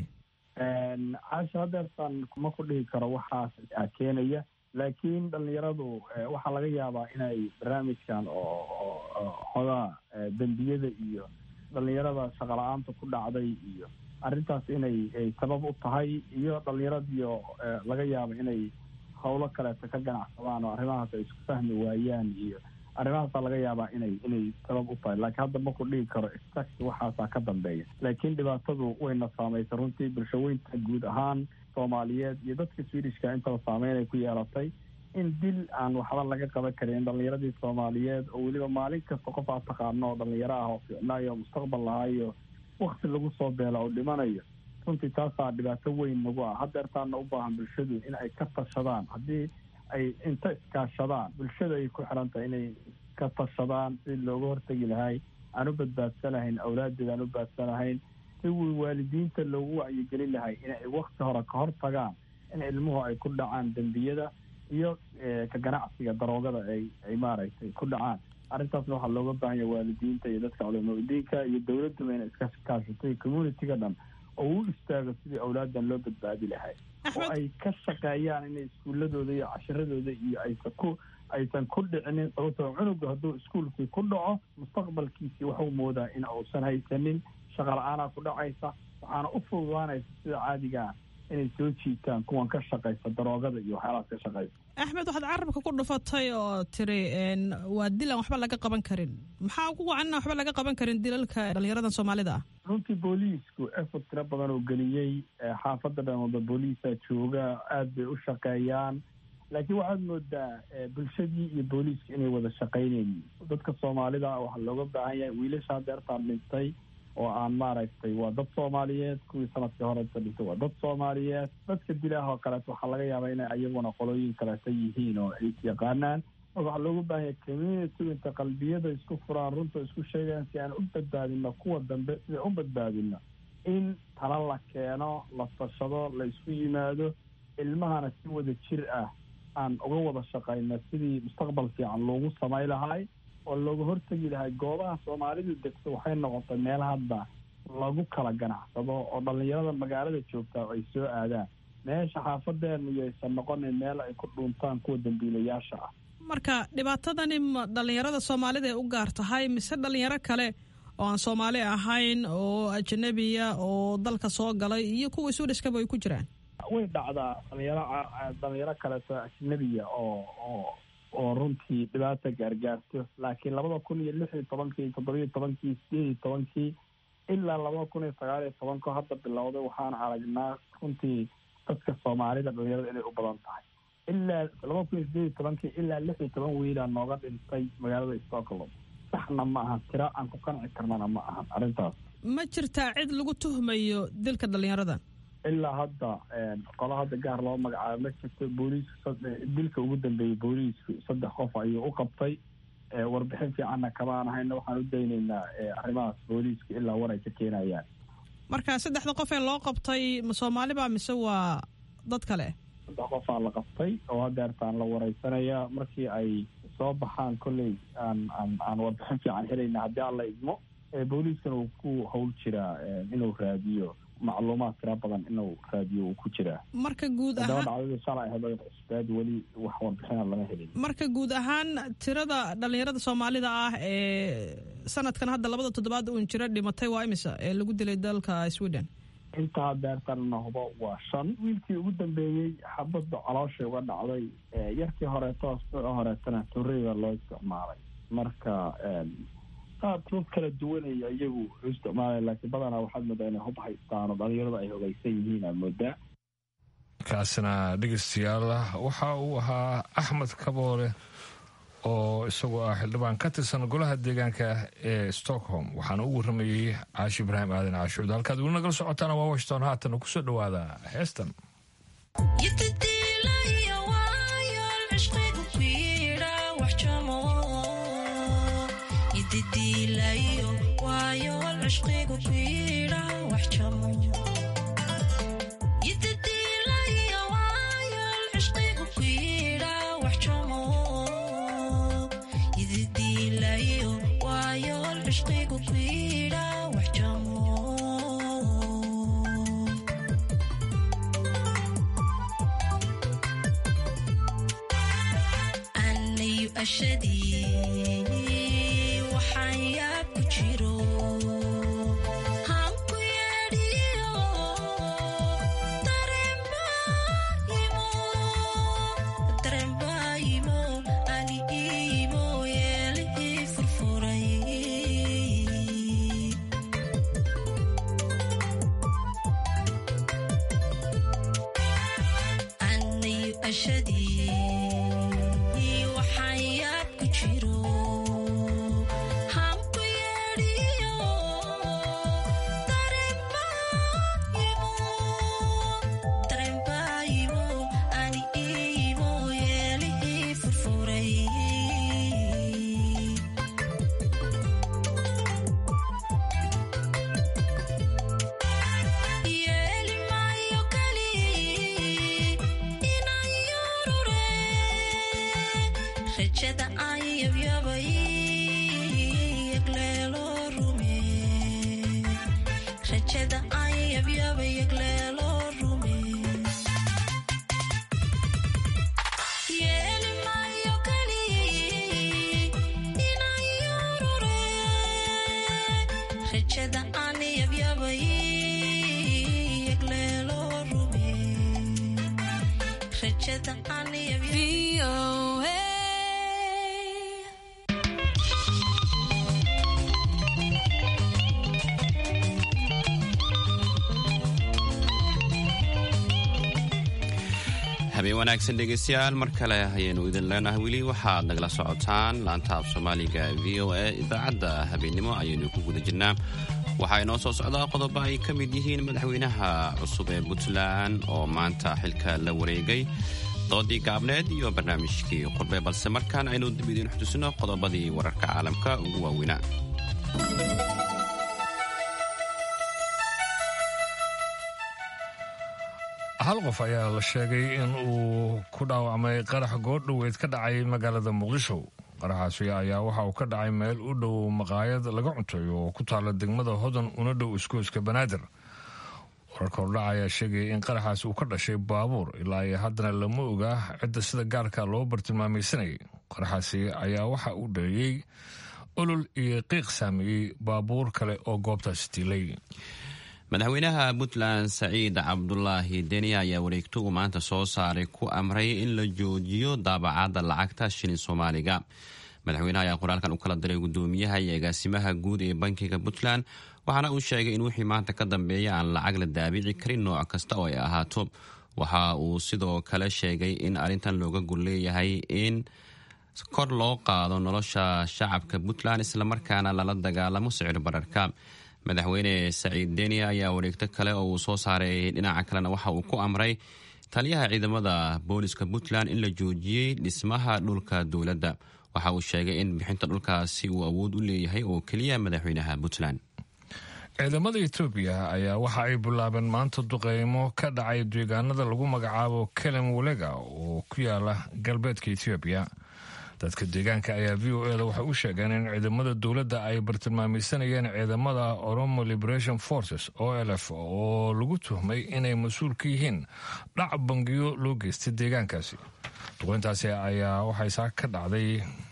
caasha haddeertan kuma ku dhihi karo waxaas keenaya laakiin dhalinyaradu waxaa laga yaabaa inay barnaamijkan oo xogaa dembiyada iyo dhalinyarada shaqala-aanta ku dhacday iyo arrintaas inay sabab u tahay iyo dhalinyaradiio laga yaabo inay howlo kaleeto ka ganacsadaan oo arrimahaas ay isku fahmi waayaan iyo arrimahaasa laga yaabaa inay inay sabab u tahay laakiin hadda maku dhigi karo exact waxaasaa ka dambeeya laakiin dhibaatadu wayna saamaysa runtii bulshaweynta guud ahaan soomaaliyeed iyo dadka swedishka intaba saameyn ay ku yeelatay in dil aan waxba laga qaban karin dhalinyaradii soomaaliyeed oo weliba maalin kasta qof aad taqaano oo dhalinyaro ah oo ficnaayo oo mustaqbal lahaayo wakti lagu soo beela oo dhimanayo runtii taasaa dhibaato weyn nagu ah haddeertaana u baahan bulshadu in ay ka tashadaan haddii ay inta iskaashadaan bulshada ay ku xiran tahay inay ka tashadaan si looga hortegi lahay aan u badbaadsanahayn awlaadeeda aan u baadsanahayn si waalidiinta loogu wacyigelin lahay inay wakti hore ka hor tagaan in ilmuhu ay ku dhacaan dembiyada iyo ka ganacsiga daroogada ay ay maaragtay ku dhacaan arrintaasna waxaa looga baahan yahay waalidiinta iyo dadka culamadiinka iyo dowladduba inay iska kaashatay communitiga dhan oo u istaago sidii awlaadan loo badbaadi lahay oo ay ka shaqeeyaan inay iskuuladooda iyo cashiradooda iyo aysan ku aysan ku dhicinin sababtoo cunuga hadduu iskuolkii ku dhaco mustaqbalkiisii waxuu moodaa in uusan haysanin shaqa la-aanaa ku dhacaysa waxaana u fududaanaysa sida caadigaa inay soo jiitaan kuwan ka shaqaysa daroogada iyo waxyaalahaas ka shaqaysa axmed waxaad carabka ku dhufatay oo tiri waa dil aan waxba laga qaban karin maxaa ugu wacan inaan waxba laga qaban karin dilalka dhalinyaradan soomaalida ah runtii booliisku effort tiro badan oo geliyey xaafadda dhan walba booliisa jooga aada bay u shaqeeyaan laakiin waxaad moodaa bulshadii iyo booliiska inay wada shaqaynayn dadka soomaalida waxaa looga baahan yahay wiilasha deertaan dhintay oo aan maaragtay waa dad soomaaliyeed kuwii sanadkii horeta dhintay waa dad soomaaliyeed dadka dilaah oo kaleeto waxaa laga yaabaa inay ayaguna qolooyin kaleeta yihiin oo ay yaqaanaan marka waxaa looga baahan yahay community inta qalbiyada isku furaan runta isku sheegaan si aan u badbaadino kuwa dambe sida u badbaadino in tala la keeno la tashado la isku yimaado ilmahana si wada jir ah aan uga wada shaqayno sidii mustaqbal fiican loogu samay lahay oo looga hortegi lahay goobaha soomaalidu degto waxay noqotay meel hadda lagu kala ganacsado oo dhalinyarada magaalada joogtaa ay soo aadaan meesha xaafadeenu yaysan noqonin meel ay ku dhuuntaan kuwa dambiilayaasha ah marka dhibaatadani ma dhalinyarada soomaalida ay u gaar tahay mise dhalinyaro kale oo aan soomaali ahayn oo ajanabiya oo dalka soo galay iyo kuwa suudhaskaba ay ku jiraan way dhacdaa dhalinyaro dhalinyaro kaleeto ajnabiya oo oo oo runtii dhibaata gaargaarto laakiin labada kun iyo lix iyo tobankii toddobiyo tobankii sideed iyo tobankii ilaa labada kun iyo sagaal iyo tobanko hadda bilowday waxaan aragnaa runtii dadka soomaalida dhalinyarada inay u badan tahay ilaa labada kun iyo sideed iyo tobankii ilaa lix iyo toban wiilaa nooga dhintay magaalada stockholm saxna ma ahan tira aan ku qanci karnana ma ahan arrintaas ma jirtaa cid lagu tuhmayo dilka dhalinyaradan ilaa hadda qolo hadda gaar loo magacaabo ma jirto booliisku dilka ugu dambeeyey booliisku saddex qof ayuu u qabtay warbixin fiicanna kamaan ahayna waxaan u daynaynaa arrimahaas booliiska ilaa war ay ka keenayaan marka saddexda qof ee loo qabtay ma soomaaliba mise waa dad kale saddex qofaa la qabtay oo hadeertaan la wareysanaya markii ay soo baxaan kolley aan aan aan warbixin fiican helayna haddii aan la idmo booliiskana uu ku hawl jiraa inuu raadiyo macluumaad tira badan inuu raadiyo uu ku jiraa marka guud haddaba ahaan dhacdadii shalay ahayd cusbeed weli wax warbixina lama helin marka guud ahaan tirada dhalinyarada soomaalida ah ee sanadkan hadda labada toddobaad uun jira dhimatay waa imisa ee lagu dilay dalka sweden intaa deertanna hubo waa shan wiilkii ugu dambeeyey xabadda calooshay uga dhacday yarkii horeeto asbuuci horeetana torreyda loo isticmaalay marka qaabkood kala duwanaya iyagu u isticmaalaya laakiin badanaa waxaad moodaa inay hub haystaan oo dhalinyarada ay hogaysan yihiin aad moodaa kaasina dhegeystayaal waxa uu ahaa axmed kaboole oo isagoo ah xildhibaan ka tirsan golaha deegaanka ee stockholm waxaana u waramayey caashi ibraahim aadan caashuud halkaad weli nagala socotaana waa washington haatan kusoo dhowaada heestan rajada aan yabyabay yagleelo rume habeen wanaagsan dhegeystayaal mar kale ayaynu idin leenahay weli waxaad nagala socotaan laanta af soomaaliga v o a idaacadda habeennimo ayaynu ku guda jirnaa waxaa inoo soo socdaa qodobo ay ka mid yihiin madaxweynaha cusub ee puntland oo maanta xilka la wareegay doodii gaabneed iyo barnaamijkii qurbe balse markaan aynu dib idiin xutusino qodobadii wararka caalamka ugu waaweynaa hal qof ayaa la sheegay in uu ku dhaawacmay qarax goordhoweyd ka dhacay magaalada muqdisho qaraxaasi ayaa waxa uu ka dhacay meel u dhow maqaayad laga cuntayo oo ku taala degmada hodan una dhow iskooska banaadir wararka hordhaca ayaa sheegaya in qaraxaasi uu ka dhashay baabuur ilaa iyo haddana lama ogaa cidda sida gaarka loo bartilmaamaysanayay qaraxaasi ayaa waxa uu dhaliyey olol iyo qiiq saameeyey baabuur kale oo goobtaasi tiilay madaxweynaha puntland saciid cabdulaahi deni ayaa wareegto uu maanta soo saaray ku amray in la joojiyo daabacadda lacagta shilin soomaaliga madaxweynaha ayaa qoraalkan u kala diray gudoomiyaha iyo agaasimaha guud ee bankiga puntland waxaana uu sheegay in wixii maanta ka dambeeya aan lacag la daabici karin nooc kasta oo ay ahaato waxa uu sidoo kale sheegay in arrintan looga gol leeyahay in kor loo qaado nolosha shacabka puntland islamarkaana lala dagaalamo sicir bararka madaxweyne saciid deni ayaa wareegto kale oo uu soo saaray dhinaca kalena waxa uu ku amray taliyaha ciidamada booliska puntland in la joojiyey dhismaha dhulka dowladda waxa uu sheegay in bixinta dhulkaasi uu awood u leeyahay oo keliya madaxweynaha puntland ciidamada etoobiya ayaa waxa ay bilaabeen maanta duqeymo ka dhacay deegaanada lagu magacaabo kelem walega oo ku yaala galbeedka etoobiya dadka deegaanka ayaa v o eda waxay u sheegeen in ciidamada dowladda ay bartilmaamaysanayeen ciidamada oromo liberation forces o l f oo lagu tuhmay inay mas-uul ka yihiin dhac bangiyo loo geystay deegaankaasi duqeyntaasi ayaa waxay saaka ka dhacday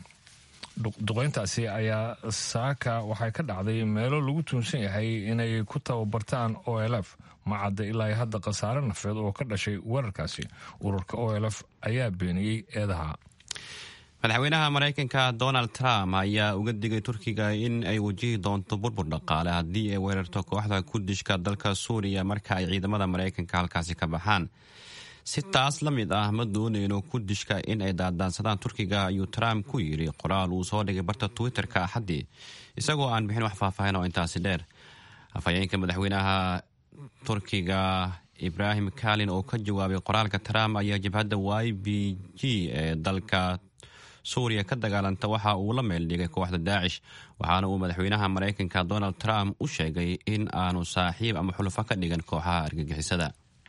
duqeyntaasi ayaa saaka waxay ka dhacday meelo lagu tuunsan yahay inay ku tababartaan o l f ma cadda ilaa hadda khasaare nafeed oo ka dhashay weerarkaasi ururka o l f ayaa beeniyey eedaha madaxweynaha maraykanka donald trump ayaa uga digay turkiga in ay wajihi doonto burbur dhaqaale haddii ay weerarto kooxda kurdishka dalka suuriya marka ay ciidamada maraykanka halkaasi ka baxaan si taas la mid ah ma dooneyno kurdishka in ay daadaansadaan turkiga ayuu trump ku yidhi qoraal uu soo dhigay barta twitter-ka axaddii isagoo aan bixin wax faahfaahin oo intaasi dheer afhayeenka madaxweynaha turkiga ibrahim kalin oo ka jawaabay qoraalka trump ayaa jabhadda y b g ee dalka suuriya ka dagaalanta waxa uu la meeldhigay kooxda daacish waxaana uu madaxweynaha maraykanka donald trump u sheegay in aanu saaxiib ama xulufo ka dhigan kooxaha argagixisada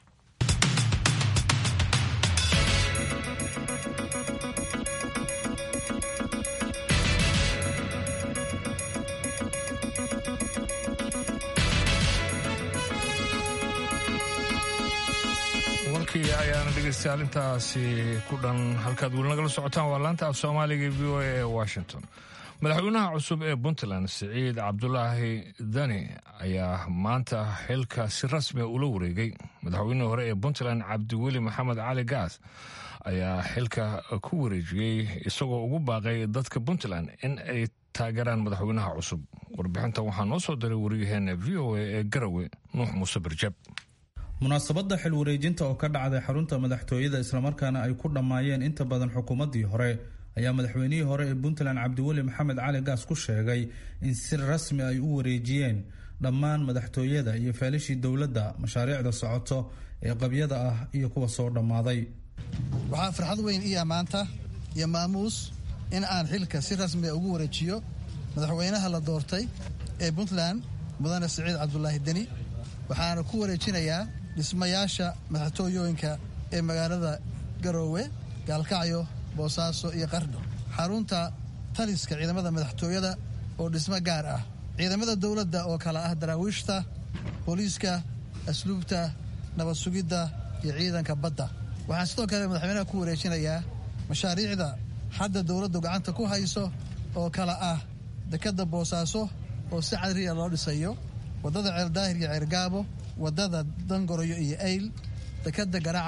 warkii ayaana dhegeystayaal intaasi ku dhan halkaad weli nagala socotaan waa laanta af soomaaliga v o a ee washington madaxweynaha cusub ee puntland siciid cabdulaahi dani ayaa maanta xilka si rasmiga ula wareegay madaxweynihii hore ee puntland cabdiweli maxamed cali gaas ayaa xilka ku wareejiyey isagoo ugu baaqay dadka puntland in ay taageeraan madaxweynaha cusub warbixintan waxaa noo soo diray wariyaheena v o a ee garawe nuux muuse barjab munaasabadda xil wareejinta oo ka dhacday xarunta madaxtooyada islamarkaana ay ku dhammaayeen inta badan xukuumaddii hore ayaa madaxweynihii hore ee puntland cabdiweli maxamed cali gaas ku sheegay in si rasmi ay u wareejiyeen dhammaan madaxtooyada iyo feelishii dowladda mashaariicda socoto ee qabyada ah iyo kuwa soo dhammaaday waxaa farxad weyn iya maanta iyo maamuus in aan xilka si rasmiga ugu wareejiyo madaxweynaha la doortay ee puntland mudane siciid cabdulaahi deni waxaana ku wareejinayaa dhismayaasha madaxtooyooyinka ee magaalada garoowe gaalkacyo boosaaso iyo qardho xarunta taliska ciidamada madaxtooyada oo dhismo gaar ah ciidamada dowladda oo kale ah daraawiishta booliiska asluubta nabad sugidda iyo ciidanka badda waxaan sidoo kale madaxweynaha ku wareejinayaa mashaariicda hadda dowladdu gacanta ku hayso oo kale ah dekadda boosaaso oo si cadriya loo dhisayo waddada ceeldaahir iyo ceergaabo waddada dangoroyo iyo ayl dekadda garacad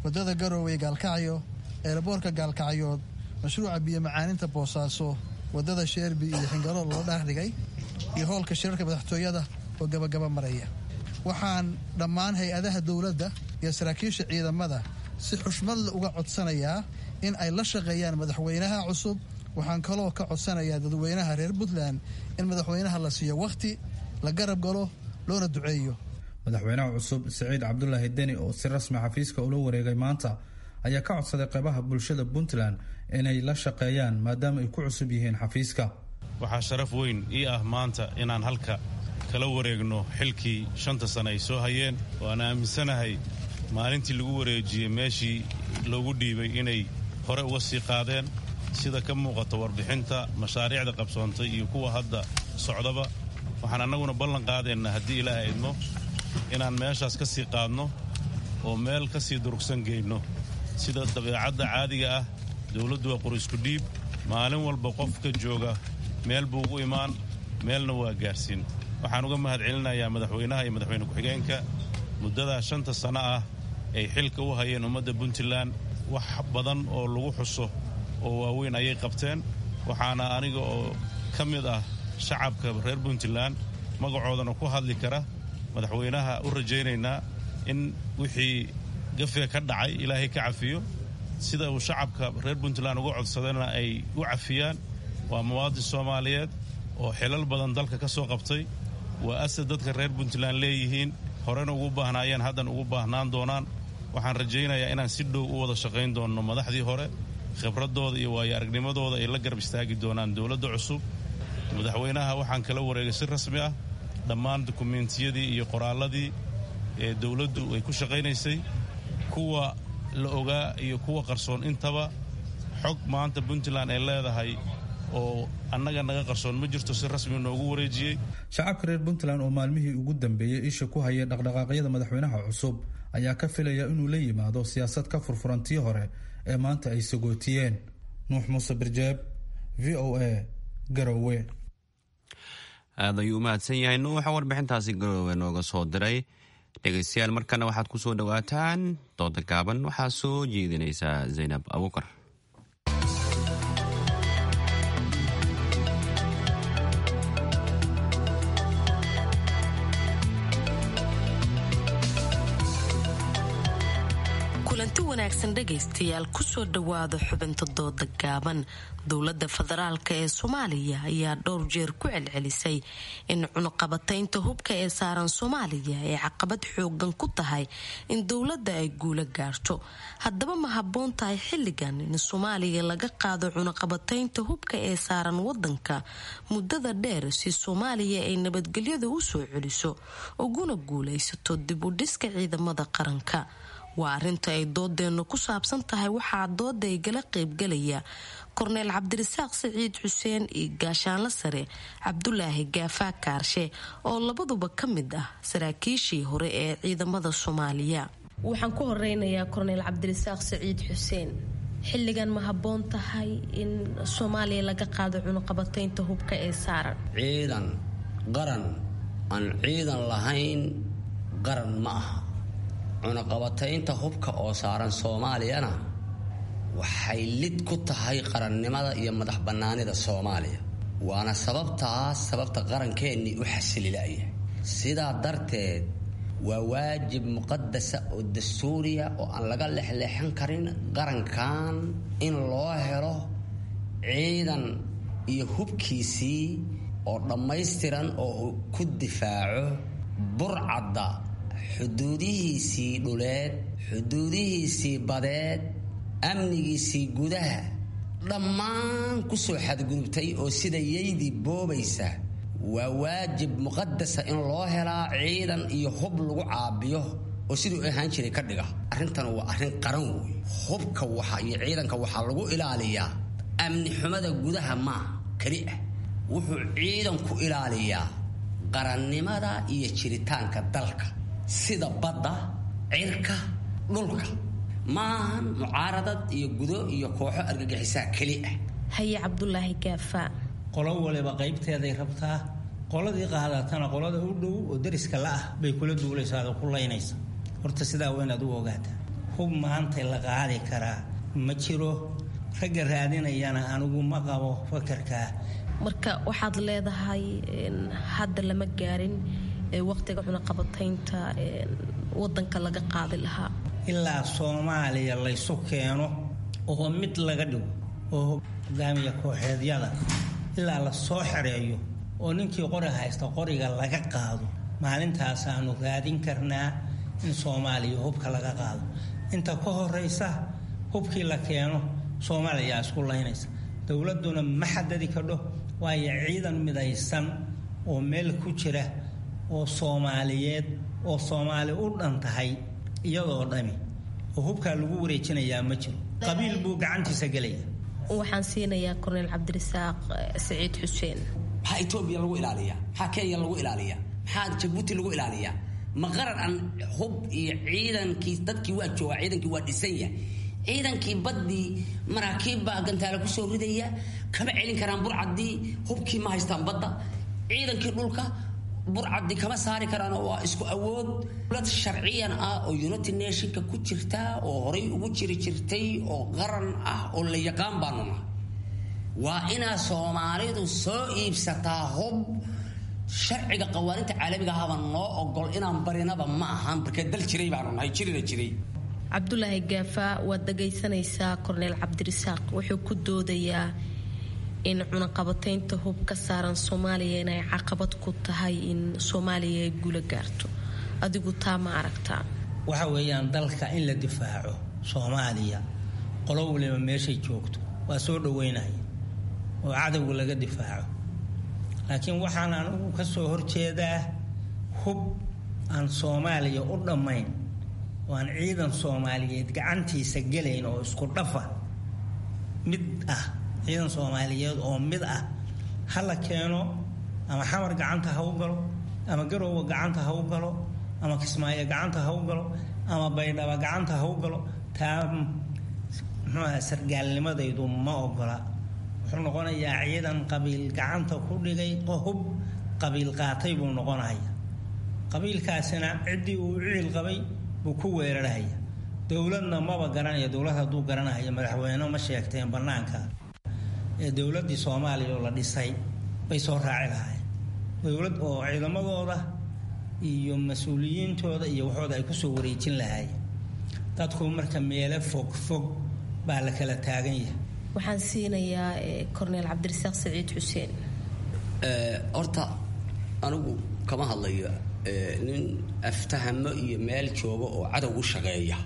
waddada garowe gaalkacyo eeraboorka gaalkacyood mashruuca biyo macaaninta boosaaso waddada sheerbi iyo xingaro loo dhaardhigay iyo howlka shirarka madaxtooyada oo gabagaba maraya waxaan dhammaan hay-adaha dowladda iyo saraakiisha ciidamada si xushmadle uga codsanayaa in ay la shaqeeyaan madaxweynaha cusub waxaan kaloo ka codsanayaa dadweynaha reer puntland in madaxweynaha la siiyo wakhti la garab galo loona duceeyo madaxweynaha cusub siciid cabdulaahi deni oo si rasmi xafiiska ula wareegay maanta ayaa ka codsaday qeybaha bulshada puntland inay la shaqeeyaan maadaama ay ku cusub yihiin xafiiska waxaa sharaf weyn ii ah maanta inaan halka kala wareegno xilkii shanta sane ay soo hayeen oo aan aaminsanahay maalintii lagu wareejiyey meeshii loogu dhiibay inay hore uga sii qaadeen sida ka muuqata warbixinta mashaariicda qabsoontay iyo kuwa hadda socdaba waxaan annaguna ballan qaadaynaa haddii ilaaha idmo inaan meeshaas ka sii qaadno oo meel ka sii durugsan geyno sida dabeecadda caadiga ah dowladdu waa qur-isku dhiib maalin walba qofka jooga meel buu ugu imaan meelna waa gaarsiin waxaan uga mahad celinayaa madaxweynaha iyo madaxweyne ku-xigeenka muddadaa shanta sanno ah ay xilka u hayeen ummadda puntland wax badan oo lagu xuso oo waaweyn ayay qabteen waxaana aniga oo ka mid ah shacabka reer puntland magacoodana ku hadli kara madaxweynaha u rajaynaynaa in wixii gafiga ka dhacay ilaahay ka cafiyo sida uu shacabka reer puntland uga codsadayna ay u cafiyaan waa muwaadin soomaaliyeed oo xilal badan dalka ka soo qabtay waa asad dadka reer puntland leeyihiin horena ugu baahnaayeen haddana ugu baahnaan doonaan waxaan rajaynayaa inaan si dhow u wada shaqayn doonno madaxdii hore khibradooda iyo waayo aragnimadooda ay la garab istaagi doonaan dowladda cusub madaxweynaha waxaan kala wareegay si rasmi ah dhammaan dukumeentiyadii iyo qoraalladii ee dowladdu ay ku shaqaynaysay kuwa la ogaa iyo kuwa qarsoon intaba xog maanta puntland ay leedahay oo annaga naga qarsoon ma jirto si rasmi noogu wareejiyey shacabka reer puntland oo maalmihii ugu dambeeyey isha ku hayay dhaqdhaqaaqyada madaxweynaha cusub ayaa ka filaya inuu la yimaado siyaasad ka furfurantii hore ee maanta ay sagootiyeen nuux muuse birjeeb v o a garowe aad ayuu u mahadsan yahay nuuxa warbixintaasi garoowe nooga soo diray dhegaystayaal markana waxaad ku soo dhowaataan dooda gaaban waxaa soo jeedinaysaa zaynab abuukar kulanti wanaagsan dhegaystayaal kusoo dhowaada xubinta dooda gaaban dowladda federaalk ee soomaaliya ayaa dhowr jeer ku celcelisay in cunuqabataynta hubka ee saaran soomaaliya ay caqabad xoogan ku tahay in dowladda ay guula gaarto haddaba ma habboon tahay xilligan in soomaaliya laga qaado cunuqabataynta hubka ee saaran wadanka muddada dheer si soomaaliya ay nabadgelyada u soo celiso uguna guulaysato dib u dhiska ciidamada qaranka waa arinta ay doodeennu ku saabsan tahay waxaa dooda igala qaybgalaya korneyl cabdirasaaq siciid xuseen iyo gaashaanla sare cabdulaahi gaafaa kaarshe oo labaduba ka mid ah saraakiishii hore ee ciidamada soomaaliya waxaan ku horeynayaa korneyl cabdirasaaq siciid xuseen xilligan ma habboon tahay in soomaaliya laga qaado cunuqabataynta hubka ee saaran ciidan qaran aan ciidan lahayn qaran ma aha cunaqabataynta hubka oo saaran soomaaliyana waxay lid ku tahay qarannimada iyo madax bannaanida soomaaliya waana sababtaas sababta qarankeenii u xasililaya sidaa darteed waa waajib muqadasa oo dastuuriya oo aan laga lexleexan karin qarankan in loo helo ciidan iyo hubkiisii oo dhammaystiran oo ku difaaco burcadda xuduudihiisii dhuleed xuduudihiisii badeed amnigiisii gudaha dhammaan kusoo xadgudubtay oo sida yaydii boobaysa waa waajib muqadasa in loo helaa ciidan iyo hub lagu caabiyo oo siduu ahaan jiray ka dhiga arrintan waa arrin qaran wey hubka waxa iyo ciidanka waxaa lagu ilaaliyaa amni xumada gudaha maa keli ah wuxuu ciidanku ilaaliyaa qarannimada iyo jiritaanka dalka sida badda cirka dhulka maahan mucaaradad iyo gudo iyo kooxo argagixisaa keli ah haye cabdulaahi gaafaa qolo waliba qaybteeday rabtaa qoladii qaadatana qolada u dhow oo dariska la ah bay kula duulaysaa oo ku laynaysa horta sidaa waa inaad u ogaataa hub maanta la qaadi karaa ma jiro ragga raadinayana anigu ma qabo fakarkaa marka waxaad leedahay hadda lama gaarin waqtiga cunaqabataynta wadanka laga qaadi lahaa ilaa soomaaliya laysu keeno oo mid laga dhigo oo hogaamiya kooxeedyada ilaa la soo xereeyo oo ninkii qori haysta qoriga laga qaado maalintaasaanu raadin karnaa in soomaaliya hubka laga qaado inta ka horeysa hubkii la keeno soomaaliya isku laynaysa dowladuna ma xadadi kadho waayo ciidan midaysan oo meel ku jira oo soomaaliyeed oo soomaali u dhan tahay iyadoo dhami oo hubkaa lagu wareejinayaa ma jiro qabiil buu gacantiisa gelaya waxaan siinayaa korneyl cabdirasaaq saciid xuseen maxaa etoobiya lagu ilaaliyaa maxaa kenya lagu ilaaliyaa maxaa jabuuti lagu ilaaliyaa ma qaran aan hub iyo ciidankii dadkii waa joogaa ciidankii waa dhisan yahay ciidankii baddii maraakiib baa gantaale kusoo ridaya kama celin karaan burcaddii hubkii ma haystaan badda ciidankii dhulka burcaddi kama saari karaan waa isku awood dowlad sharciyan ah oo united nationka ku jirta oo horay ugu jiri jirtay oo qaran ah oo la yaqaan baanu nahay waa inaa soomaalidu soo iibsataa hub sharciga qawaaninta caalamiga ahaba noo ogol inaan barinaba ma ahan markee dal jiray baanu nahay jirina jiray cabdulaahi gaafa waad dhagaysanaysaa korneyl cabdirasaaq wuxuu ku doodayaa in cunaqabataynta hub ka saaran soomaaliya inay caqabad ku tahay in soomaaliya ay guula gaarto adigu taa ma aragtaa waxa weeyaan dalka in la difaaco soomaaliya qolo waliba meeshay joogto waa soo dhaweynaya oo cadowga laga difaaco laakiin waxaan anigu ka soo horjeedaa hub aan soomaaliya u dhammayn oo aan ciidan soomaaliyeed gacantiisa gelayn oo isku dhafa mid ah ciidan soomaaliyeed oo mid ah ha la keeno ama xamar gacanta ha u galo ama garoowa gacanta ha u galo ama kismaayo gacanta ha u galo ama baydhaba gacanta ha u galo taa muxuuaha sargaalnimadaydu ma ogola wuxuu noqonayaa ciidan qabiil gacanta ku dhigay hub qabiil qaatay buu noqonaya qabiilkaasina ciddii uu ciil qabay buu ku weerarhaya dowladna maba garanaya dowlad hadduu garanaya madaxweyne ma sheegteen bannaanka ee dowladdii soomaaliya oo la dhisay bay soo raaci lahaayeen dowlad oo ciidamadooda iyo mas-uuliyiintooda iyo waxooda ay kusoo wareejin lahaayeen dadku marka meelo fog fog baa la kala taagan yahay waxaan siinayaa corneyl cabdirasaaq saciid xuseen horta anigu kama hadlayo nin aftahamo iyo meel jooga oo cadow u shaqeeya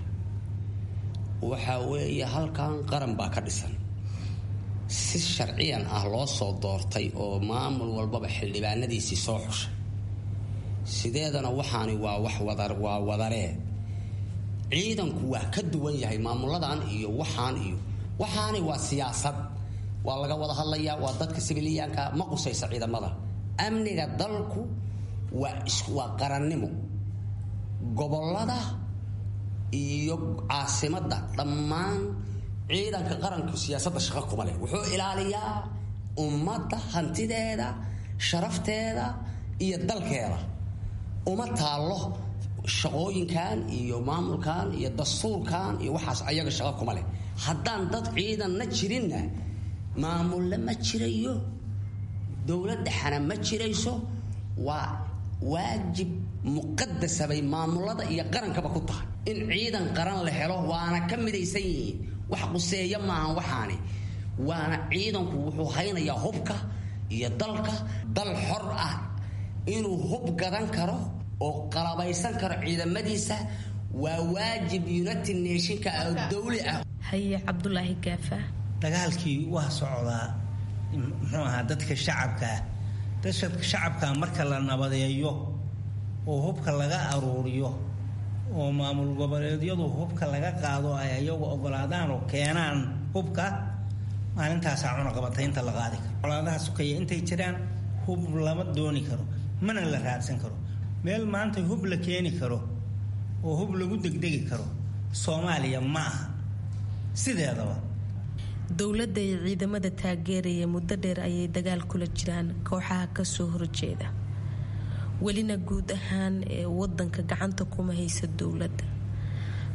waxa weeye halkan qaran baa ka dhisan si sharciyan ah loo soo doortay oo maamul walbaba xildhibaanadiisii soo xushay sideedana waxaani waa wax waa wadaree ciidanku waa ka duwan yahay maamuladan iyo waxaan iyo waxaani waa siyaasad waa laga wada hadlayaa waa dadka sibiliyaanka ma qusaysa ciidamada amniga dalku waa qarannimo gobolada iyo caasimadda dhammaan ciidanka qaranku siyaasadda shaqo kuma leh wuxuu ilaaliyaa ummadda hantideeda sharafteeda iyo dalkeeda uma taallo shaqooyinkan iyo maamulkan iyo dastuurkan iyo waxaas ayaga shaqo kuma leh haddaan dad ciidanna jirinna maamulle ma jirayo dowladdhexana ma jirayso waa waajib muqadasa bay maamulada iyo qarankaba ku tahay in ciidan qaran la helo waana ka midaysan yihiin wax quseeya maahan waxaani waana ciidanku wuxuu haynayaa hubka iyo dalka dal xor ah inuu hub gadan karo oo qalabaysan karo ciidamadiisa waa waajib united nationka oo dawli ah haye cabdulaahi gaafa dagaalkii waa socdaa muxuu ahaa dadka shacabkaa dadka shacabka marka la nabadeeyo oo hubka laga aruuriyo oo maamul goboleedyadu hubka laga qaado ay ayagu ogolaadaan oo keenaan hubka maalintaasaa cunaqabataynta la qaadi karo colaadaha sukaya intay jiraan hub lama dooni karo mana la raadsan karo meel maanta hub la keeni karo oo hub lagu degdegi karo soomaaliya ma aha sideedaba dowladda iyo ciidamada taageeraya muddo dheer ayay dagaal kula jiraan kooxaha kasoo horjeeda welina guud ahaan ee wadanka gacanta kuma haysa dowladda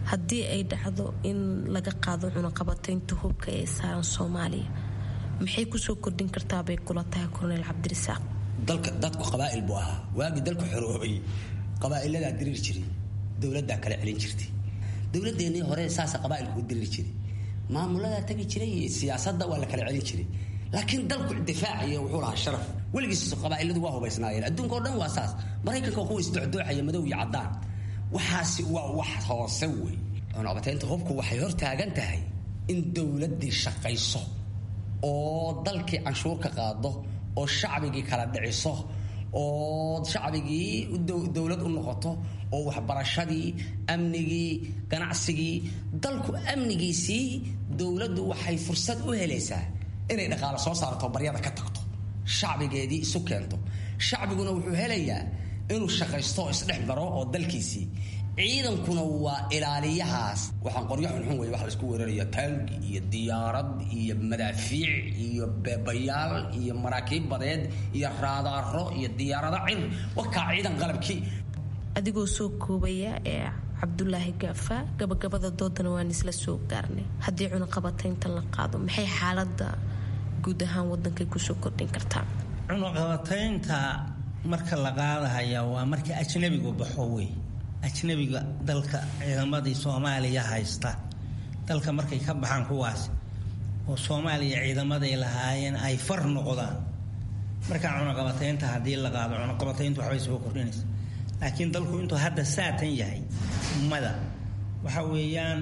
haddii ay dhacdo in laga qaado cunaqabataynta hubka ee saaran soomaaliya maxay kusoo kordhin kartaa bay kula tahay korneyl cabdirisaaq dalka dadku qabaa'il buu ahaa waagii dalku xoroobay qabaa'iladaa diriir jiray dowladdaa kala celin jirtay dowladeennii hore saasa qabaa'ilku u diriir jiray maamuladaa tagi jiray iyo siyaasadda waa la kala celin jiray laakiin dalku difaaciya wuxuu lahaa sharaf weligiis qabaa'iladu waa hubaysnaayeen adduunka oo dhan waa saas maraykanka kuwa isdocdooxaya madow iyo caddaan waxaasi waa wax hoose wey cunaqabataynta hubku waxay hor taagan tahay in dowladdii shaqayso oo dalkii canshuur ka qaado oo shacbigii kala dhiciso oo shacbigii dowlad u noqoto oo waxbarashadii amnigii ganacsigii dalku amnigiisii dowladdu waxay fursad u helaysaa inay dhaqaalo soo saarto baryada ka tagto shacbigeedii isu keento shacbiguna wuxuu helayaa inuu shaqaysto oo isdhex maro oo dalkiisii ciidankuna waa ilaaliyahaas waxaan qoryo xunxun wey wax laisku weeraraya taangi iyo diyaarad iyo madaafiic iyo beebayaal iyo maraakiib badeed iyo raadaaro iyo diyaarado cir wakaa ciidan qalabkii adigoo soo koobaya ee cabdulaahi gaafa gabagabada doodana waan isla soo gaarnay haddii cunaqabataynta la qaado maxay xaalada guud ahaan wadankay kusoo kordhin kartaa cunaqabataynta marka la qaadahaya waa marka ajnabigu baxo wey ajnabiga dalka ciidamadii soomaaliya haysta dalka markay ka baxaan kuwaas oo soomaaliya ciidamaday lahaayeen ay far noqdaan markaa cunaqabataynta haddii la qaado cunaqabatayntu waxbay soo kordhinaysa laakiin dalku intuu hadda saatan yahay ummada waxa weeyaan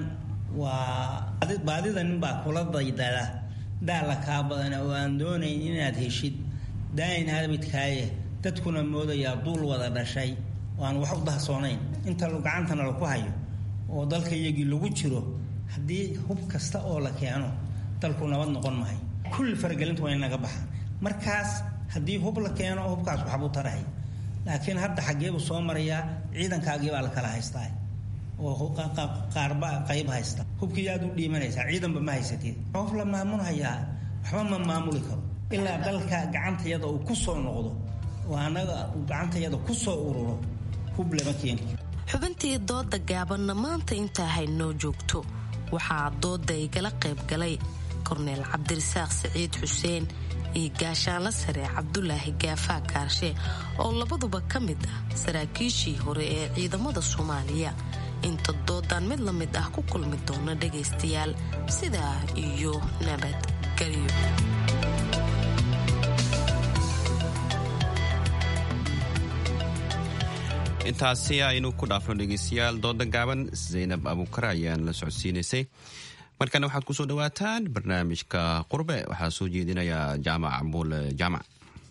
waa baadida ninbaa kula daydada daala kaa badana oo aan doonayn inaad heshid daayin aabidkaaye dadkuna moodayaa duul wada dhashay oo aan wax u dahsoonayn inta gacantana laku hayo oo dalka iyagii lagu jiro haddii hub kasta oo la keeno dalku nabad noqon mahay kulli faragelintu waa in naga baxaan markaas haddii hub la keeno hubkaas waxbuu tarahay laakiin hadda xaggeebuu soo marayaa ciidankaagii baa la kala haystaa oo qaarba qayb haysta hubkii aad u dhiimanaysaa ciidanba ma haysatid qof la maamulhayaa waxba ma maamuli karo ilaa dalka gacantayada uu ku soo noqdo oo annaga gacantayada ku soo ururo hub lama keeni karo xubintii dooda gaabanna maanta intaa haynoo joogto waxaa dooda igala qayb galay korneyl cabdirisaaq siciid xuseen iyo gaashaanla sare cabdulaahi gaafaa kaarshe oo labaduba ka mid ah saraakiishii hore ee ciidamada soomaaliya inta doodan mid la mid ah ku kulmi doona dhagaystayaal sidaa iyo nabadgelyo intaasi aynu ku dhaafno dhegeystayaal dooda gaaban zaynab abuukar ayaan la socodsiinaysay markana waxaad kusoo dhawaataan barnaamijka qurbe waxaa soo jeedinaya jaamac cambuule jaamac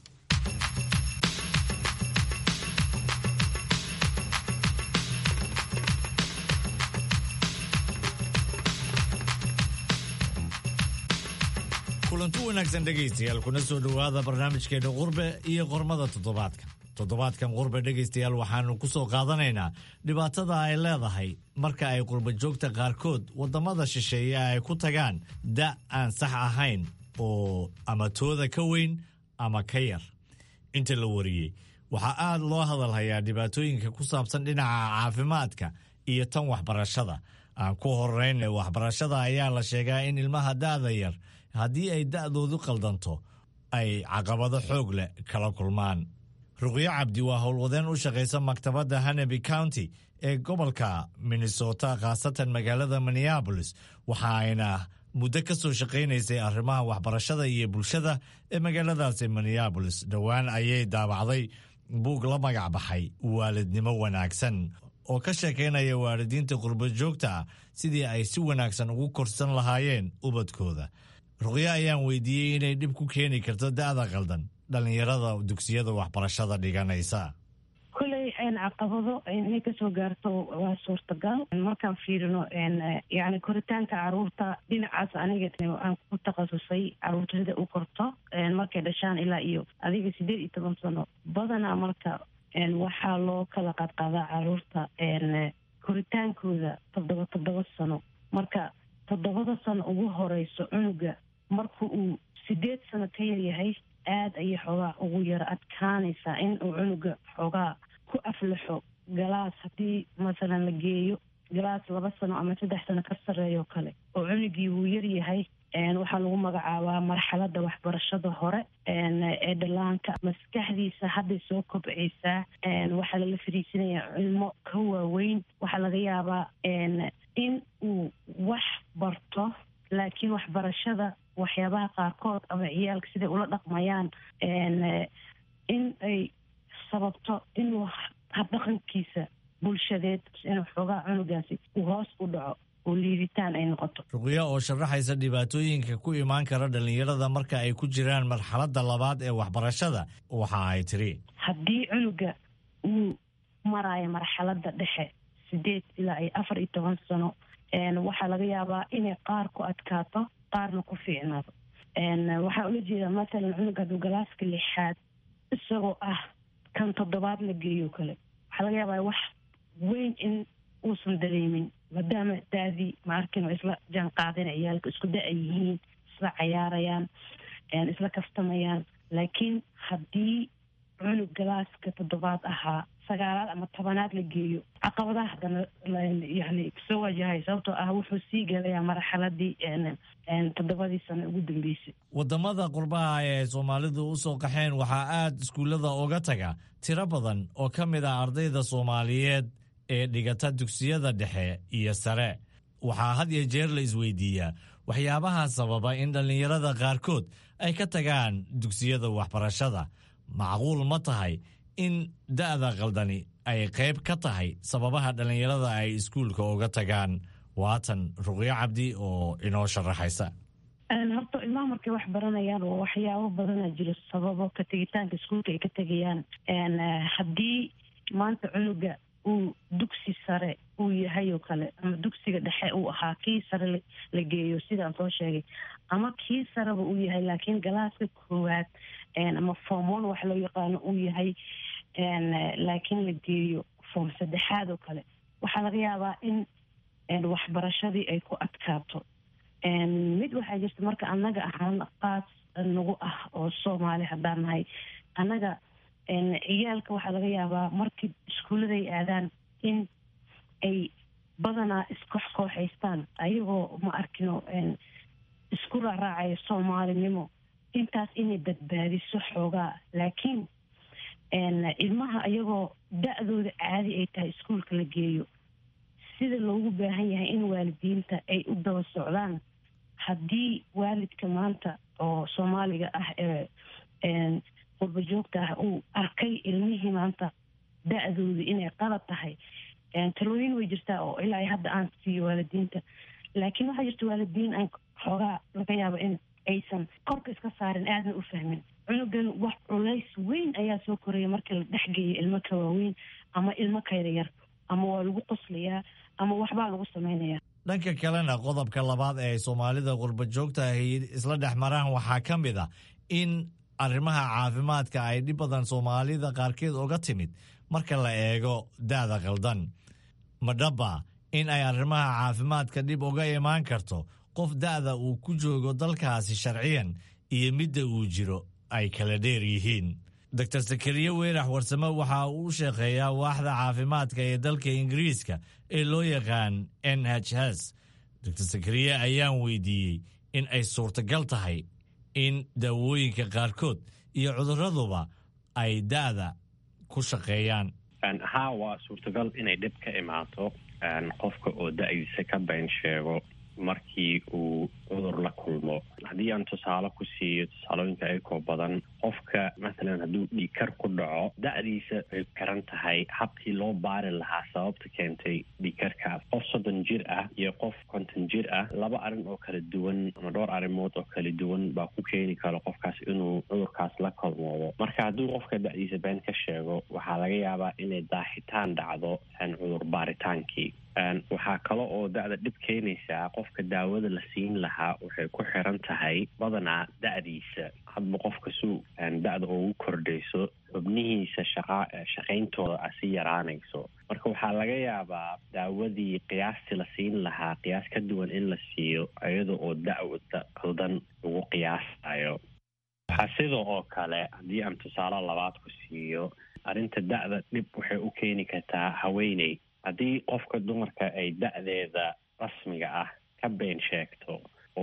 kulanti wanaagsan dhegaystayaal kuna soo dhowaada barnaamijkeena qurbe iyo qormada toddobaadka toddobaadkan qurbe dhegaystayaal waxaanu ku soo qaadanaynaa dhibaatada ay leedahay marka ay qurba joogta qaarkood waddamada shisheeye ay ku tagaan da' aan sax ahayn oo ama tooda ka weyn ama ka yar inta la wariyey waxaa aad loo hadalhayaa dhibaatooyinka ku saabsan dhinaca caafimaadka iyo tan waxbarashada aan ku horeyna waxbarashada ayaa la sheegaa in ilmaha da'da yar haddii ay da'doodu qaldanto ay caqabado xoog leh kala kulmaan ruqyo cabdi waa howlwadeen u shaqaysa maktabadda hanaby county ee gobolka minnesota khaasatan magaalada minneabolis waxa ayna muddo ka soo shaqaynaysay arrimaha waxbarashada iyo bulshada ee magaaladaasi minneabolis dhowaan ayay daabacday buug la magac baxay waalidnimo wanaagsan oo ka sheekaynaya waalidiinta qurba joogta ah sidii ay si wanaagsan ugu korsan lahaayeen ubadkooda ruqyo ayaan weydiiyey inay dhib ku keeni karto da'da qaldan dhallinyarada dugsiyada waxbarashada dhiganaysa kuley caqabado inay kasoo gaarto waa suurtagal markaan fiirino yani koritaanka caruurta dhinacaas aniga aan ku takhasusay caruurta sida u korto markay dhashaan ilaa iyo adiga sideed iyo toban sano badanaa marka waxaa loo kala qaadqaadaa caruurta koritaankooda toddoba toddoba sano marka toddobada sano ugu horeyso cunuga marka uu sideed sano ka yaryahay aada ayay xoogaa ugu yaro adkaanaysaa in uu cunuga xoogaa ku aflaxo galaas haddii masalan la geeyo galaas laba sano ama saddex sano ka sarreeyo kale oo cunugii wuu yaryahay waxaa lagu magacaabaa marxalada waxbarashada hore ee dhallaanka maskaxdiisa hadday soo kobcaysaa waxaa lala fariisanayaa cilmo ka waaweyn waxaa laga yaabaa in uu wax barto laakiin waxbarashada waxyaabaha qaarkood ama ciyaalka siday ula dhaqmayaan in ay sababto inuu habdhaqankiisa bulshadeed inuu xoogaa cunugaasi uu hoos u dhaco oo liiditaan ay noqoto ruqyo oo sharaxaysa dhibaatooyinka ku imaan kara dhallinyarada marka ay ku jiraan marxaladda labaad ee waxbarashada waxa ay tiri haddii cunuga uu maraayo marxaladda dhexe sideed ilaa iyo afar iyo toban sano waxaa laga yaabaa inay qaar ku adkaato qaarna ku fiicnaado waxaa ula jeedaa matalan cunuga hadduu galaaska lixaad isagoo ah kan toddobaad la geeyo kale waxaa laga yaabaa wax weyn in uusan dareemin maadaama daadii ma arkin oo isla jaan qaadina ciyaalka isku da- ay yihiin isla cayaarayaan isla kaftamayaan laakiin haddii cunug galaaska toddobaad ahaa sagaalaad ama tobanaad la geeyo caqabadaha haddana yani soo wajahay sababtoo ah wuxuu sii gelayaa marxaladii toddobadii sano ugu dambeysay waddamada qurbaha ee soomaalidu u soo qaxeen waxaa aad iskuullada uga taga tiro badan oo ka mid ah ardayda soomaaliyeed ee dhigata dugsiyada dhexe iyo sare waxaa had iyo jeer la isweydiiyaa waxyaabaha sababa in dhallinyarada qaarkood ay ka tagaan dugsiyada waxbarashada macquul ma tahay in da'da qaldani ay qayb ka tahay sababaha dhallinyarada ay iskuulka uga tagaan waatan ruqyo cabdi oo inoo sharaxaysa horta ilmaha markay wax baranayaan oo waxyaabo badana jiro sababo ka tegitaanka iskuulka ay ka tegayaan haddii maanta cunuga uu dugsi sare uu yahay oo kale ama dugsiga dhexe uu ahaa kii sare la geeyo sidaan soo sheegay ama kii sareba uu yahay laakiin galaaska koowaad ama form one wax loo yaqaano uu yahay laakiin la geeyo form saddexaad oo kale waxaa laga yaabaa in waxbarashadii ay ku adkaato mid waxaa jirta marka annaga ahaan qaas nagu ah oo soomaali haddaan nahay annaga ciyaalka waxaa laga yaabaa markii iskuulladay aadaan in ay badanaa iskoox kooxaystaan ayagoo ma arkino isku raaraacayo soomaalinimo intaas inay badbaadiso xoogaa laakiin ilmaha ayagoo da-dooda caadi ay tahay iskuulka la geeyo sida loogu baahan yahay in waalidiinta ay u daba socdaan haddii waalidka maanta oo soomaaliga ah ee qurba joogta ah uu arkay ilmihii maanta da-dooda inay qalad tahay talooyin way jirtaa oo ilaa hadda aan siiyo waalidiinta laakiin waxaa jirta waalidiin aan xoogaa laga yaabo in aysan korka iska saarin aadna u fahmin cunugan wax culays weyn ayaa soo koraya markii la dhexgeeyo ilmo ka waaweyn ama ilmo kayda yar ama waa lagu qoslayaa ama waxbaa lagu samaynayaa dhanka kalena qodobka labaad ee soomaalida qurba joogta ahi isla dhex maraan waxaa ka mid a in arrimaha caafimaadka ay dhib badan soomaalida qaarkeed uga timid marka la eego da'da qaldan madhaba in ay arrimaha caafimaadka dhib uga imaan karto qof da'da uu ku joogo dalkaasi sharciyan iyo midda uu jiro ay kala dheer yihiin doctor sakariye weerax warsame waxa uu u sheekeeyaa waaxda caafimaadka ee dalka ingiriiska ee loo yaqaan n h s doctor sakariye ayaan weydiiyey in ay suurtagal tahay in daawooyinka qaarkood iyo cuduraduba ay da'da ku shaqeeyaan haa waa suurtagal inay dhib ka imaato qofka oo da-diisa ka been sheego markii uu cudur la kulmo haddii aan tusaale ku siiyo tusaalooyinka ayakoo badan qofka mathalan hadduu dhiigkar ku dhaco da-diisa ay garan tahay habkii loo baari lahaa sababta keentay dhiigkarkaas qof soddon jir ah iyo qof konton jir ah laba arrin oo kala duwan ama dhowr arrimood oo kala duwan baa ku keeni karo qofkaas inuu cudurkaas la kulmoodo marka hadduu qofka da-diisa been ka sheego waxaa laga yaabaa inay daaxitaan dhacdo cudur baaritaankii waxaa kale oo da-da dhib keenaysaa qofka daawada la siin lahaa waxay ku xiran tahay badanaa da-diisa hadba qofka suu da-da ugu kordhayso xubnihiisa shaqa shaqayntooda a si yaraanayso marka waxaa laga yaabaa daawadii qiyaastii la siin lahaa qiyaas ka duwan in la siiyo iyada oo da-wada qaldan lagu qiyaasayo waxaa sida oo kale haddii aan tusaale labaad ku siiyo arrinta da-da dhib waxay u keeni kartaa haweeney haddii qofka dumarka ay da-deeda rasmiga ah ka been sheegto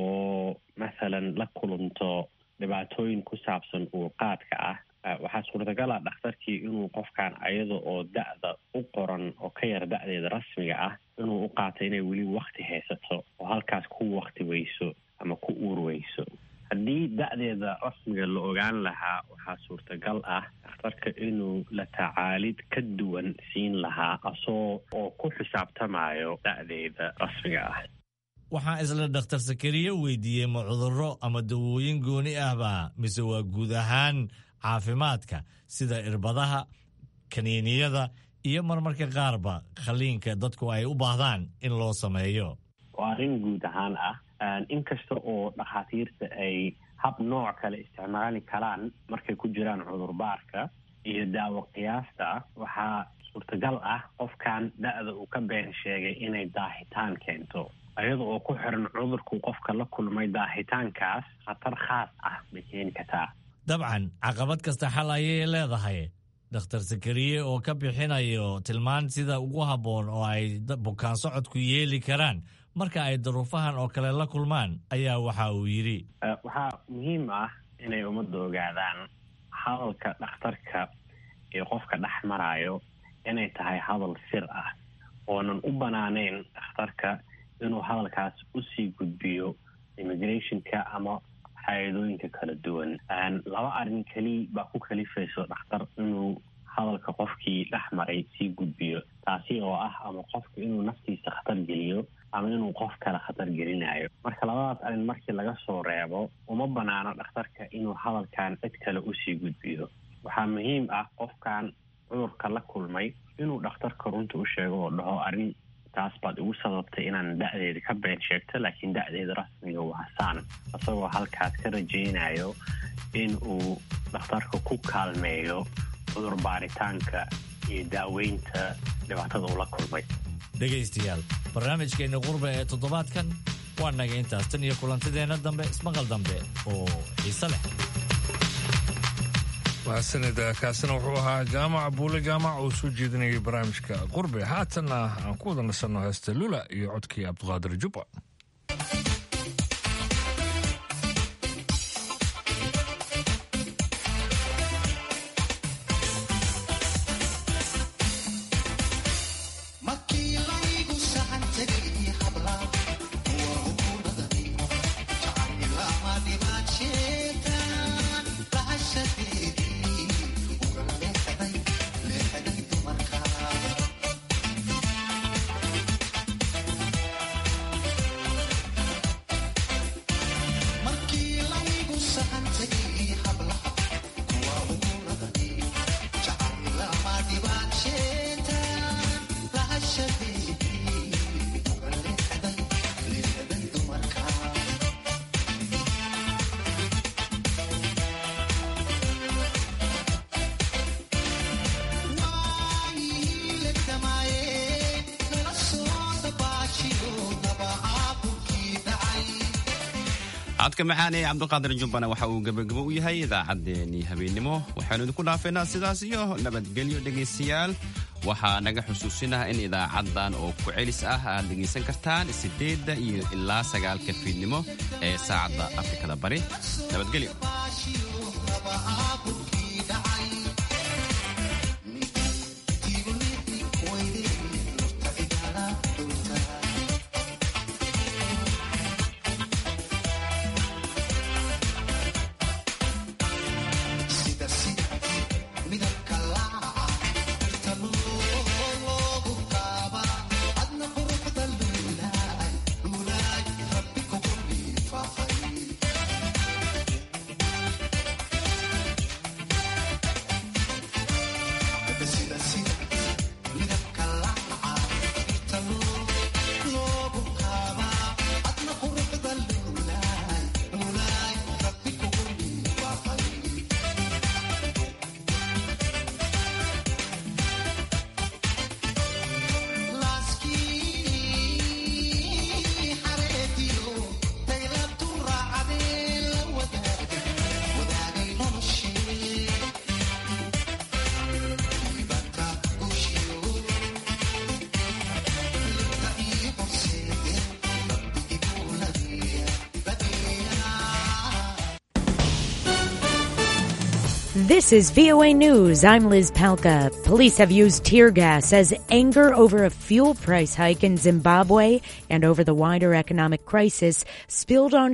oo mathalan la kulunto dhibaatooyin ku saabsan uurqaadka ah waxaa suurtagal ah dhakhtarkii inuu qofkan ayada oo da-da u qoran oo ka yar da-deeda rasmiga ah inuu u qaato inay weli wakti haysato oo halkaas ku wakti weyso ama ku uur weyso haddii da-deeda rasmiga la ogaan lahaa waxaa suurtagal ah dhakhtarka inuu la tacaalid ka duwan siin lahaa asoo oo ku xisaabtamayo da-deeda rasmiga ah waxaan isla dhakhtar sakariye weydiiyey ma cudurro ama dawooyin gooni ahba mise waa guud ahaan caafimaadka sida irbadaha kaniiniyada iyo marmarka qaarba khaliinka dadku ay u baahdaan in loo sameeyo waa arrin guud ahaan ah inkasta oo dhakhaatiirta ay hab nooc kale isticmaali karaan markay ku jiraan cudurbaarka iyo daawo qiyaasta waxaa suurtagal ah qofkan da-da uu ka been sheegay inay daahitaan keento iyada oo ku xiran cudurku qofka la kulmay daahitaankaas khatar khaas ah bay keeni kartaa dabcan caqabad kasta xal ayay leedahay dhakhtar sakariye oo ka bixinayo tilmaan sida ugu habboon oo ay bukaan socodku yeeli karaan marka ay daruufahan oo kale la kulmaan ayaa waxa uu yidhi waxaa muhiim ah inay ummadda ogaadaan hadalka dhakhtarka iyo qofka dhex maraayo inay tahay hadal sir ah oonan u banaaneyn dhakhtarka inuu hadalkaas usii gudbiyo immigrationka ama hay-adooyinka kala duwan laba arrin keli baa ku kalifayso dhakhtar inuu hadalka qofkii dhex maray sii gudbiyo taasi oo ah ama qofka inuu naftiisa khatar geliyo ama inuu qof kale khatar gelinayo marka labadaas arrin markii laga soo reebo uma banaano dhakhtarka inuu hadalkan cid kale usii gudbiyo waxaa muhiim ah qofkan cudurka la kulmay inuu dhakhtarka runta u sheego oo dhaho arrin taas baad igu sababtay inaan da-deeda ka been sheegto laakiin da-deeda rasmiga waa saan isagoo halkaas ka rajaynayo in uu dhakhtarka ku kaalmeeyo cudur baaritaanka iyo daaweynta dhibaatada uu la kulmay dhegaystayaal barnaamijkeenna qurbe ee toddobaadkan waa naga intaas tan iyo kulantideenna dambe ismaqal dambe oo xiise leh mahadsanid kaasina wuxuu ahaa jaamac buule jaamac oo soo jeedinayay barnaamijka qurbe haatanna aan ku wada nasanno heesta lula iyo codkii cabdiqaadir jubba codka macaan ee cabdiqaadir jubbana waxa uu gebagabo u yahay idaacaddeenii habeennimo waxaanu idinku dhaafaynaa sidaas iyo nabadgelyo dhegaystayaal waxaa naga xusuusinaha in idaacaddan oo ku celis ah aad dhegaysan kartaan siddeedda iyo ilaa sagaalka fiidnimo ee saacadda afrikada bari nabadgelyo This is VOA News. I'm Liz Palka. Police have used tear gas as anger over a fuel price hike in Zimbabwe and over the wider economic crisis spilled on